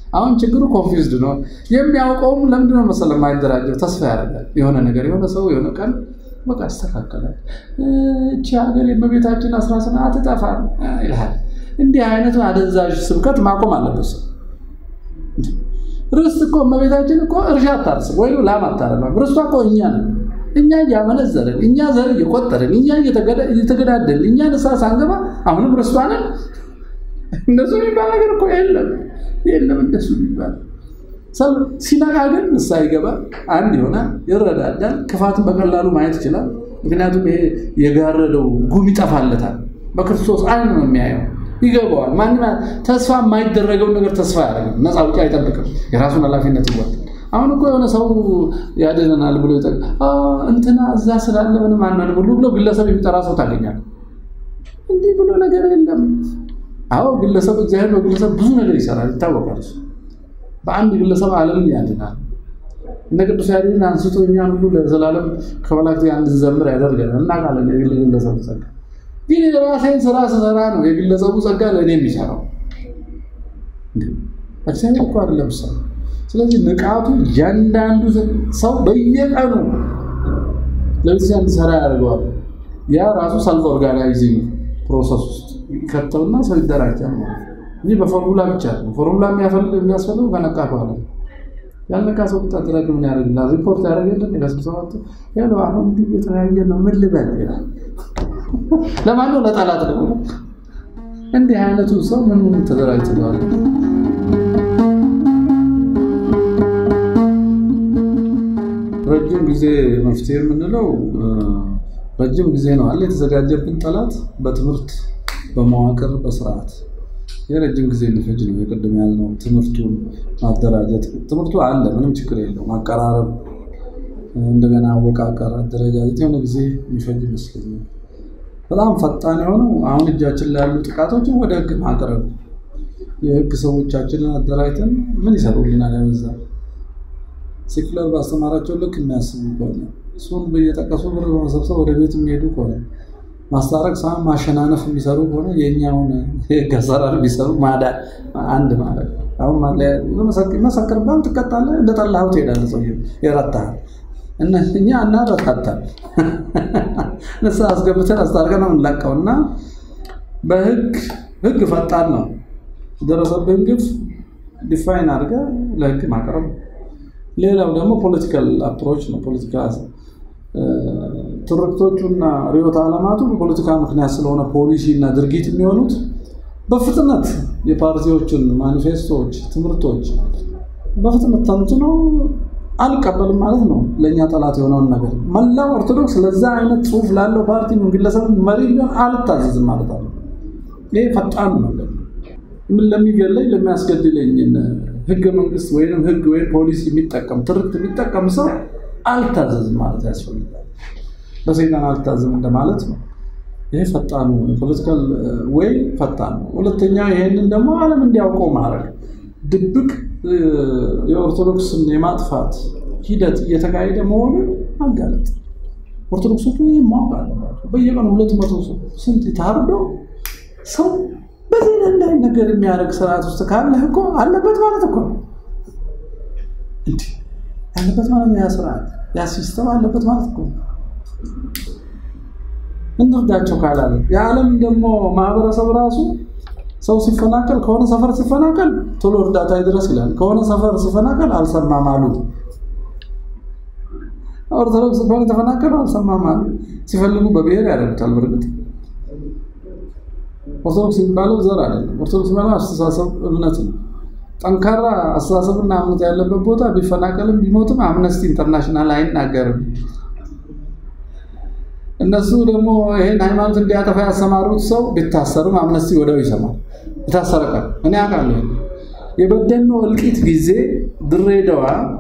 አሁን ችግሩ ኮንፊውዝድ ነው። የሚያውቀውም ለምንድነው መሰለህ የማይደራጀው? ተስፋ ያደርጋል የሆነ ነገር የሆነ ሰው የሆነ ቀን በቃ ይስተካከላል፣ እቺ ሀገር የእመቤታችን አስራ ስና አትጠፋም ይልሃል። እንዲህ አይነቱ አደንዛዥ ስብከት ማቆም አለበት ሰው። ርስት እኮ እመቤታችን እኮ እርሻ አታርስም ወይ ላም አታረባም። ርስቷ እኮ እኛ ነን። እኛ እያመነዘርን፣ እኛ ዘር እየቆጠርን፣ እኛ እየተገዳደልን፣ እኛ ንስሐ ሳንገባ አሁንም ርስቷ ነን። እንደሱ የሚባል ነገር እኮ የለም የለም። እንደሱ የሚባል ሰው ሲነቃ ግን ንስሐ ይገባል፣ አንድ ይሆናል፣ ይረዳዳል፣ ክፋትን በቀላሉ ማየት ይችላል። ምክንያቱም ይሄ የጋረደው ጉም ይጠፋለታል። በክርስቶስ አይን ነው የሚያየው፣ ይገባዋል። ማንም ተስፋ የማይደረገውን ነገር ተስፋ ያደርግም፣ ነፃ ውጭ አይጠብቅም፣ የራሱን ኃላፊነት ይወጣል። አሁን እኮ የሆነ ሰው ያድነናል ብሎ ይጠ እንትና እዛ ስላለ ምንም አንሆንም ሁሉ ብሎ ግለሰብ የሚጠራ ሰው ታገኛል። እንዲህ ብሎ ነገር የለም። አዎ ግለሰብ እግዚአብሔር በግለሰብ ብዙ ነገር ይሰራል፣ ይታወቃል። በአንድ ግለሰብ ዓለምን ያድናል። እነ ቅዱስ ያሬድን አንስቶ እኛን ሁሉ ለዘላለም ከመላእክት ጋር እንድንዘምር ያደርገናል። እናውቃለን የግል ግለሰቡ ጸጋ። ግን የራሴን ስራ ስሰራ ነው የግለሰቡ ጸጋ ለእኔ የሚሰራው። እግዚአብሔር እኮ አይደለም ሰው። ስለዚህ ንቃቱ እያንዳንዱ ሰው በየቀኑ ለቤተክርስቲያን እንዲሰራ ያደርገዋል። ያ ራሱ ሰልፍ ኦርጋናይዚንግ ፕሮሰስ ውስጥ ይከተውና ሰው ይደራጃል ማለት ነው እንጂ በፎርሙላ ብቻ ነው። ፎርሙላ የሚያስፈልገው ከነቃ በኋላ ያልነቃ ሰው ብታደራጅ ምን ያደርግልሃል? ሪፖርት ያደረገልን ከስብሰባት ያለው አሁን እንዲህ የተለያየ ነው ምን ልበል ይላል። ለማን ነው? ለጠላት ደግሞ እንዲህ አይነቱ ሰው ምን ተደራጅተዋል? ረጅም ጊዜ መፍትሄ የምንለው ረጅም ጊዜ ነው አለ የተዘጋጀብን ጠላት በትምህርት በመዋቅር በስርዓት የረጅም ጊዜ የሚፈጅ ነው። የቅድም ያልነው ትምህርቱን ማደራጀት ትምህርቱ አለ፣ ምንም ችግር የለው። ማቀራረብ፣ እንደገና አወቃቀር፣ አደረጃጀት የሆነ ጊዜ የሚፈጅ ይመስለኛል። በጣም ፈጣን የሆነው አሁን እጃችን ላይ ያሉ ጥቃቶችን ወደ ህግ ማቅረብ፣ የህግ ሰዎቻችንን አደራጅተን ምን ይሰሩልናል? ያበዛ ሴኩላር ባስተማራቸው ልክ የሚያስቡ ከሆነ እሱን በየጠቀሱ ብር በመሰብሰብ ወደ ቤት የሚሄዱ ከሆነ ማስታረቅ ሳይሆን ማሸናነፍ የሚሰሩ ከሆነ የእኛውን የህግ አሰራር ቢሰሩ ማዳን አንድ ማለት አሁን መሰክርባል፣ ትቀጣለህ፣ እንደጠላኸው ትሄዳለህ። ሰውዬው ይረታሃል። እኛ እናረታታል ንስሐ አስገብተን አስታርቀን ነው የምንለቀው እና በህግ ህግ ፈጣን ነው። የደረሰብህን ግፍ ዲፋይን አድርገህ ለህግ ማቅረብ። ሌላው ደግሞ ፖለቲካል አፕሮች ነው። ፖለቲካ ትርክቶቹና ርዕዮተ ዓለማቱ በፖለቲካ ምክንያት ስለሆነ ፖሊሲ እና ድርጊት የሚሆኑት በፍጥነት የፓርቲዎችን ማኒፌስቶዎች፣ ትምህርቶች በፍጥነት ተንትኖ አልቀበልም ማለት ነው። ለእኛ ጠላት የሆነውን ነገር መላው ኦርቶዶክስ ለዛ አይነት ጽሁፍ ላለው ፓርቲ ግለሰብ መሪ ቢሆን አልታዘዝም ማለት አለ። ይሄ ፈጣን ነው። ምን ለሚገለኝ ለሚያስገድለኝ ህገ መንግስት ወይም ህግ ወይም ፖሊሲ የሚጠቀም ትርክት የሚጠቀም ሰው አልታዘዝም ማለት ያስፈልጋል። በሰይጣን አልታዘዝም እንደማለት ነው። ይሄ ፈጣኑ ፖለቲካል ወይ ፈጣን ነው። ሁለተኛ ይሄንን ደግሞ ዓለም እንዲያውቀው ማድረግ ድብቅ የኦርቶዶክስን የማጥፋት ሂደት እየተካሄደ መሆኑን ማጋለጥ። ኦርቶዶክሶቹ ይህ ማወቅ አለባቸው። በየቀኑ ሁለት መቶ ስንት ታርዶ ሰው በዚህ እንዳይ ነገር የሚያደርግ ስርዓት ውስጥ ካለህ እኮ አለበት ማለት እኮ እንዲህ ያለበት ማለት ነው። ያ ስርዓት ያ ሲስተም አለበት ማለት እኮ እንርዳቸው ካላለ የዓለም ደግሞ ማህበረሰብ ራሱ ሰው ሲፈናቀል ከሆነ ሰፈር ሲፈናቀል ቶሎ እርዳታ ይድረስ ይላል። ከሆነ ሰፈር ሲፈናቀል አልሰማም አሉ። ኦርቶዶክስ ከሆነ ተፈናቀሉ አልሰማም አሉ። ሲፈልጉ በብሔር ያደርጉታል። በእርግጥ ኦርቶዶክስ የሚባለው ዘር አይደለም። ኦርቶዶክስ የሚባለው አስተሳሰብ፣ እምነት ነው። ጠንካራ አስተሳሰብና እምነት ያለበት ቦታ ቢፈናቀልም ቢሞትም አምነስቲ ኢንተርናሽናል አይናገርም። እነሱ ደግሞ ይሄን ሃይማኖት እንዲያጠፋ ያሰማሩት ሰው ቢታሰርም አምነስቲ ወዲያው ይሰማል። የታሰረ ቀን እኔ አውቃለሁ። የበደኖ እልቂት ጊዜ ድሬዳዋ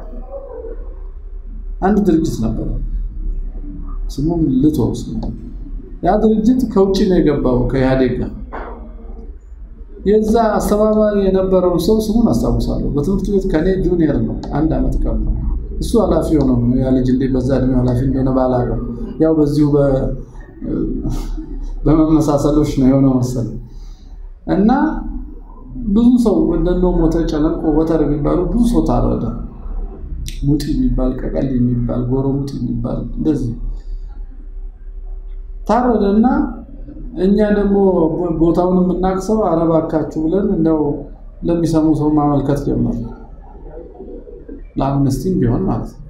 አንድ ድርጅት ነበረ፣ ስሙም ልቶስ ነው። ያ ድርጅት ከውጭ ነው የገባው ከኢህአዴግ ጋር። የዛ አስተባባሪ የነበረውን ሰው ስሙን አስታውሳለሁ። በትምህርት ቤት ከኔ ጁኒየር ነው፣ አንድ ዓመት ቀር ነው። እሱ ኃላፊ ሆነ ነው ያ ልጅ እንዴ በዛ እድሜ ኃላፊ እንደሆነ ባላውቅም ያው በዚሁ በመመሳሰሎች ነው የሆነው መሰለኝ። እና ብዙ ሰው እንደነ ሞተ ጨለንቆ ወተር የሚባሉ ብዙ ሰው ታረደ። ሙጢ የሚባል ቀቀል የሚባል ጎሮ ሙጢ የሚባል እንደዚህ ታረደ እና እኛ ደግሞ ቦታውን የምናቅሰው አረባካችሁ ብለን እንደው ለሚሰሙ ሰው ማመልከት ጀመር። ለአምነስቲም ቢሆን ማለት ነው።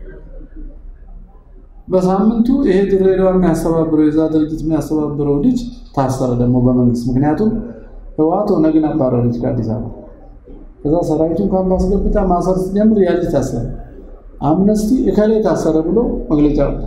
በሳምንቱ ይሄ ድሬዳዋ የሚያስተባብረው የዛ ድርጅት የሚያስተባብረው ልጅ ታሰረ ደግሞ በመንግስት ምክንያቱም ህወሓት ኦነግን አባረረች ከአዲስ አበባ። ከዛ ሰራዊቱን ካምፕ አስገብታ ማሰር ስትጀምር ያ ልጅ ታሰረ። አምነስቲ እከሌ ታሰረ ብሎ መግለጫ ወጣ።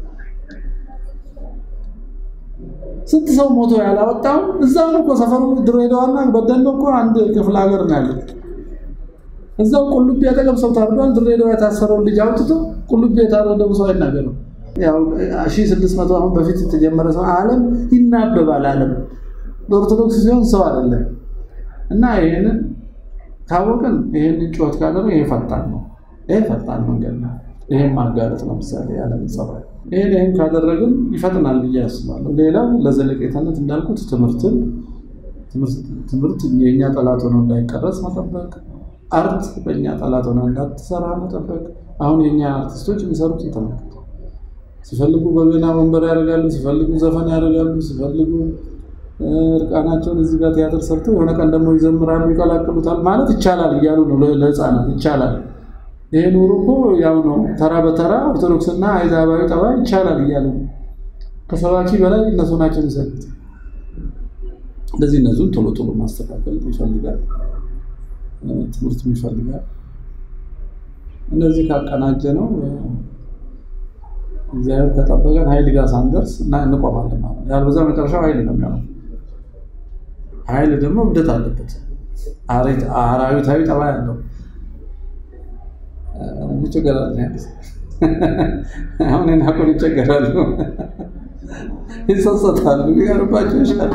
ስንት ሰው ሞቶ ያላወጣው እዛው ነው እኮ ሰፈሩ ድሬዳዋና በደኖ እኮ አንድ ክፍለ ሀገር ነው ያለው። እዛው ቁልቢ አጠገብ ሰው ታርዷል። ድሬዳዋ የታሰረውን ልጅ አውጥቶ ቁልቢ የታረደው ሰው አይናገርም። ያው ሺህ ስድስት መቶ አሁን በፊት የተጀመረ ሰው ዓለም ይናበባል። ዓለም በኦርቶዶክስ ሲሆን ሰው አይደለም እና ይህንን ካወቅን ይህንን ጩኸት ካደረግ ይሄ ፈጣን ነው። ይሄ ፈጣን መንገድ ነው። ይሄን ማጋለጥ ለምሳሌ ያለም ጸባይ ይሄን ይሄን ካደረግን ይፈጥናል ብዬ አስባለሁ። ሌላው ለዘለቄታነት እንዳልኩት ትምህርትን ትምህርት የእኛ ጠላት ሆኖ እንዳይቀረጽ መጠበቅ፣ አርት በእኛ ጠላት ሆነ እንዳትሰራ መጠበቅ። አሁን የእኛ አርቲስቶች የሚሰሩትን ተመልከቱ። ሲፈልጉ በገና ወንበር ያደርጋሉ፣ ሲፈልጉ ዘፈን ያደርጋሉ፣ ሲፈልጉ እርቃናቸውን እዚህ ጋር ቲያትር ሰርተው የሆነ ቀን ደግሞ ይዘምራሉ፣ ይቀላቅሉታል። ማለት ይቻላል እያሉ ነው ለህፃናት ይቻላል ይሄ ኑሮ እኮ ያው ነው። ተራ በተራ ኦርቶዶክስና አይዛባዊ ጠባይ ይቻላል እያሉ ነው። ከሰባኪ በላይ እነሱ ናቸው የሚሰሩት። እንደዚህ እነሱን ቶሎ ቶሎ ማስተካከል ይፈልጋል፣ ትምህርት ይፈልጋል። እነዚህ ካቀናጀ ነው እግዚአብሔር ከጠበቀን ኃይል ጋር ሳንደርስ እና እንቆማለን ማለት ነው። ያልበዛ መጨረሻው ኃይል ነው የሚሆነው። ኃይል ደግሞ እብደት አለበት፣ አራዊታዊ ጠባይ አለው። ይቸገራል አሁን ናቆን ይቸገራሉ፣ ይጸጸታሉ፣ ሊቀርባቸው ይሻል።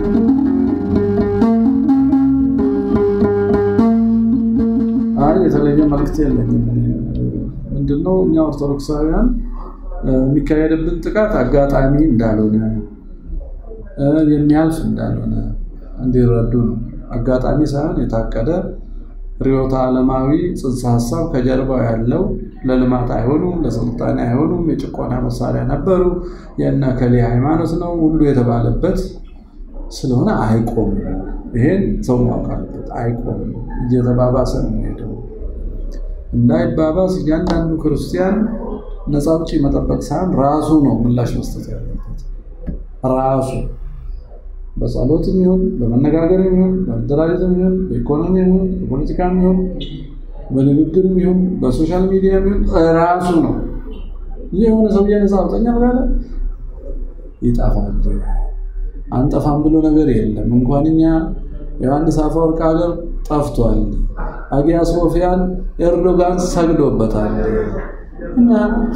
አይ የተለየ መልክት የለኝም። ምንድነው እኛ ኦርቶዶክሳውያን የሚካሄድብን ጥቃት አጋጣሚ እንዳልሆነ የሚያልፍ እንዳልሆነ እንዲረዱ ነው። አጋጣሚ ሳይሆን የታቀደ ርዕዮተ ዓለማዊ ጽንሰ ሀሳብ ከጀርባው ያለው ለልማት አይሆኑም፣ ለስልጣኔ አይሆኑም፣ የጭቆና መሳሪያ ነበሩ፣ የእነ እከሌ ሃይማኖት ነው ሁሉ የተባለበት ስለሆነ አይቆምም። ይሄን ሰው ማወቅ አለበት። አይቆምም፣ እየተባባሰ ነው የሚሄደው። እንዳይባባስ እያንዳንዱ ክርስቲያን ነፃ አውጪ መጠበቅ ሳይሆን ራሱ ነው ምላሽ መስጠት ያለበት ራሱ በጸሎትም ይሁን በመነጋገርም ይሁን በመደራጀትም ይሁን በኢኮኖሚ ይሁን በፖለቲካም ይሁን በንግግርም ይሁን በሶሻል ሚዲያም ይሁን ራሱ ነው። ይህ የሆነ ሰው ነፃ አውጠኛል ካለ ይጠፋል። አንጠፋም ብሎ ነገር የለም። እንኳን እኛ ዮሐንስ አፈወርቅ ሀገር ጠፍቷል። አጊያ ሶፊያን ኤርዶጋን ሰግዶበታል። እና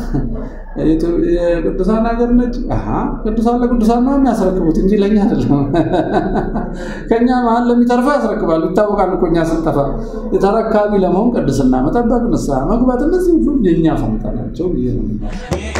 የቅዱሳን ሀገር ነች። ቅዱሳን ለቅዱሳን ነው የሚያስረክቡት እንጂ ለእኛ አይደለም። ከእኛ መሀል ለሚተርፈው ያስረክባሉ። ይታወቃል እኮ እኛ ስንጠፋ የተረካቢ ለመሆን ቅድስና መጠበቅ፣ ንስሐ መግባት፣ እነዚህ ሁሉ የእኛ ፈንታ ናቸው ብዬ ነው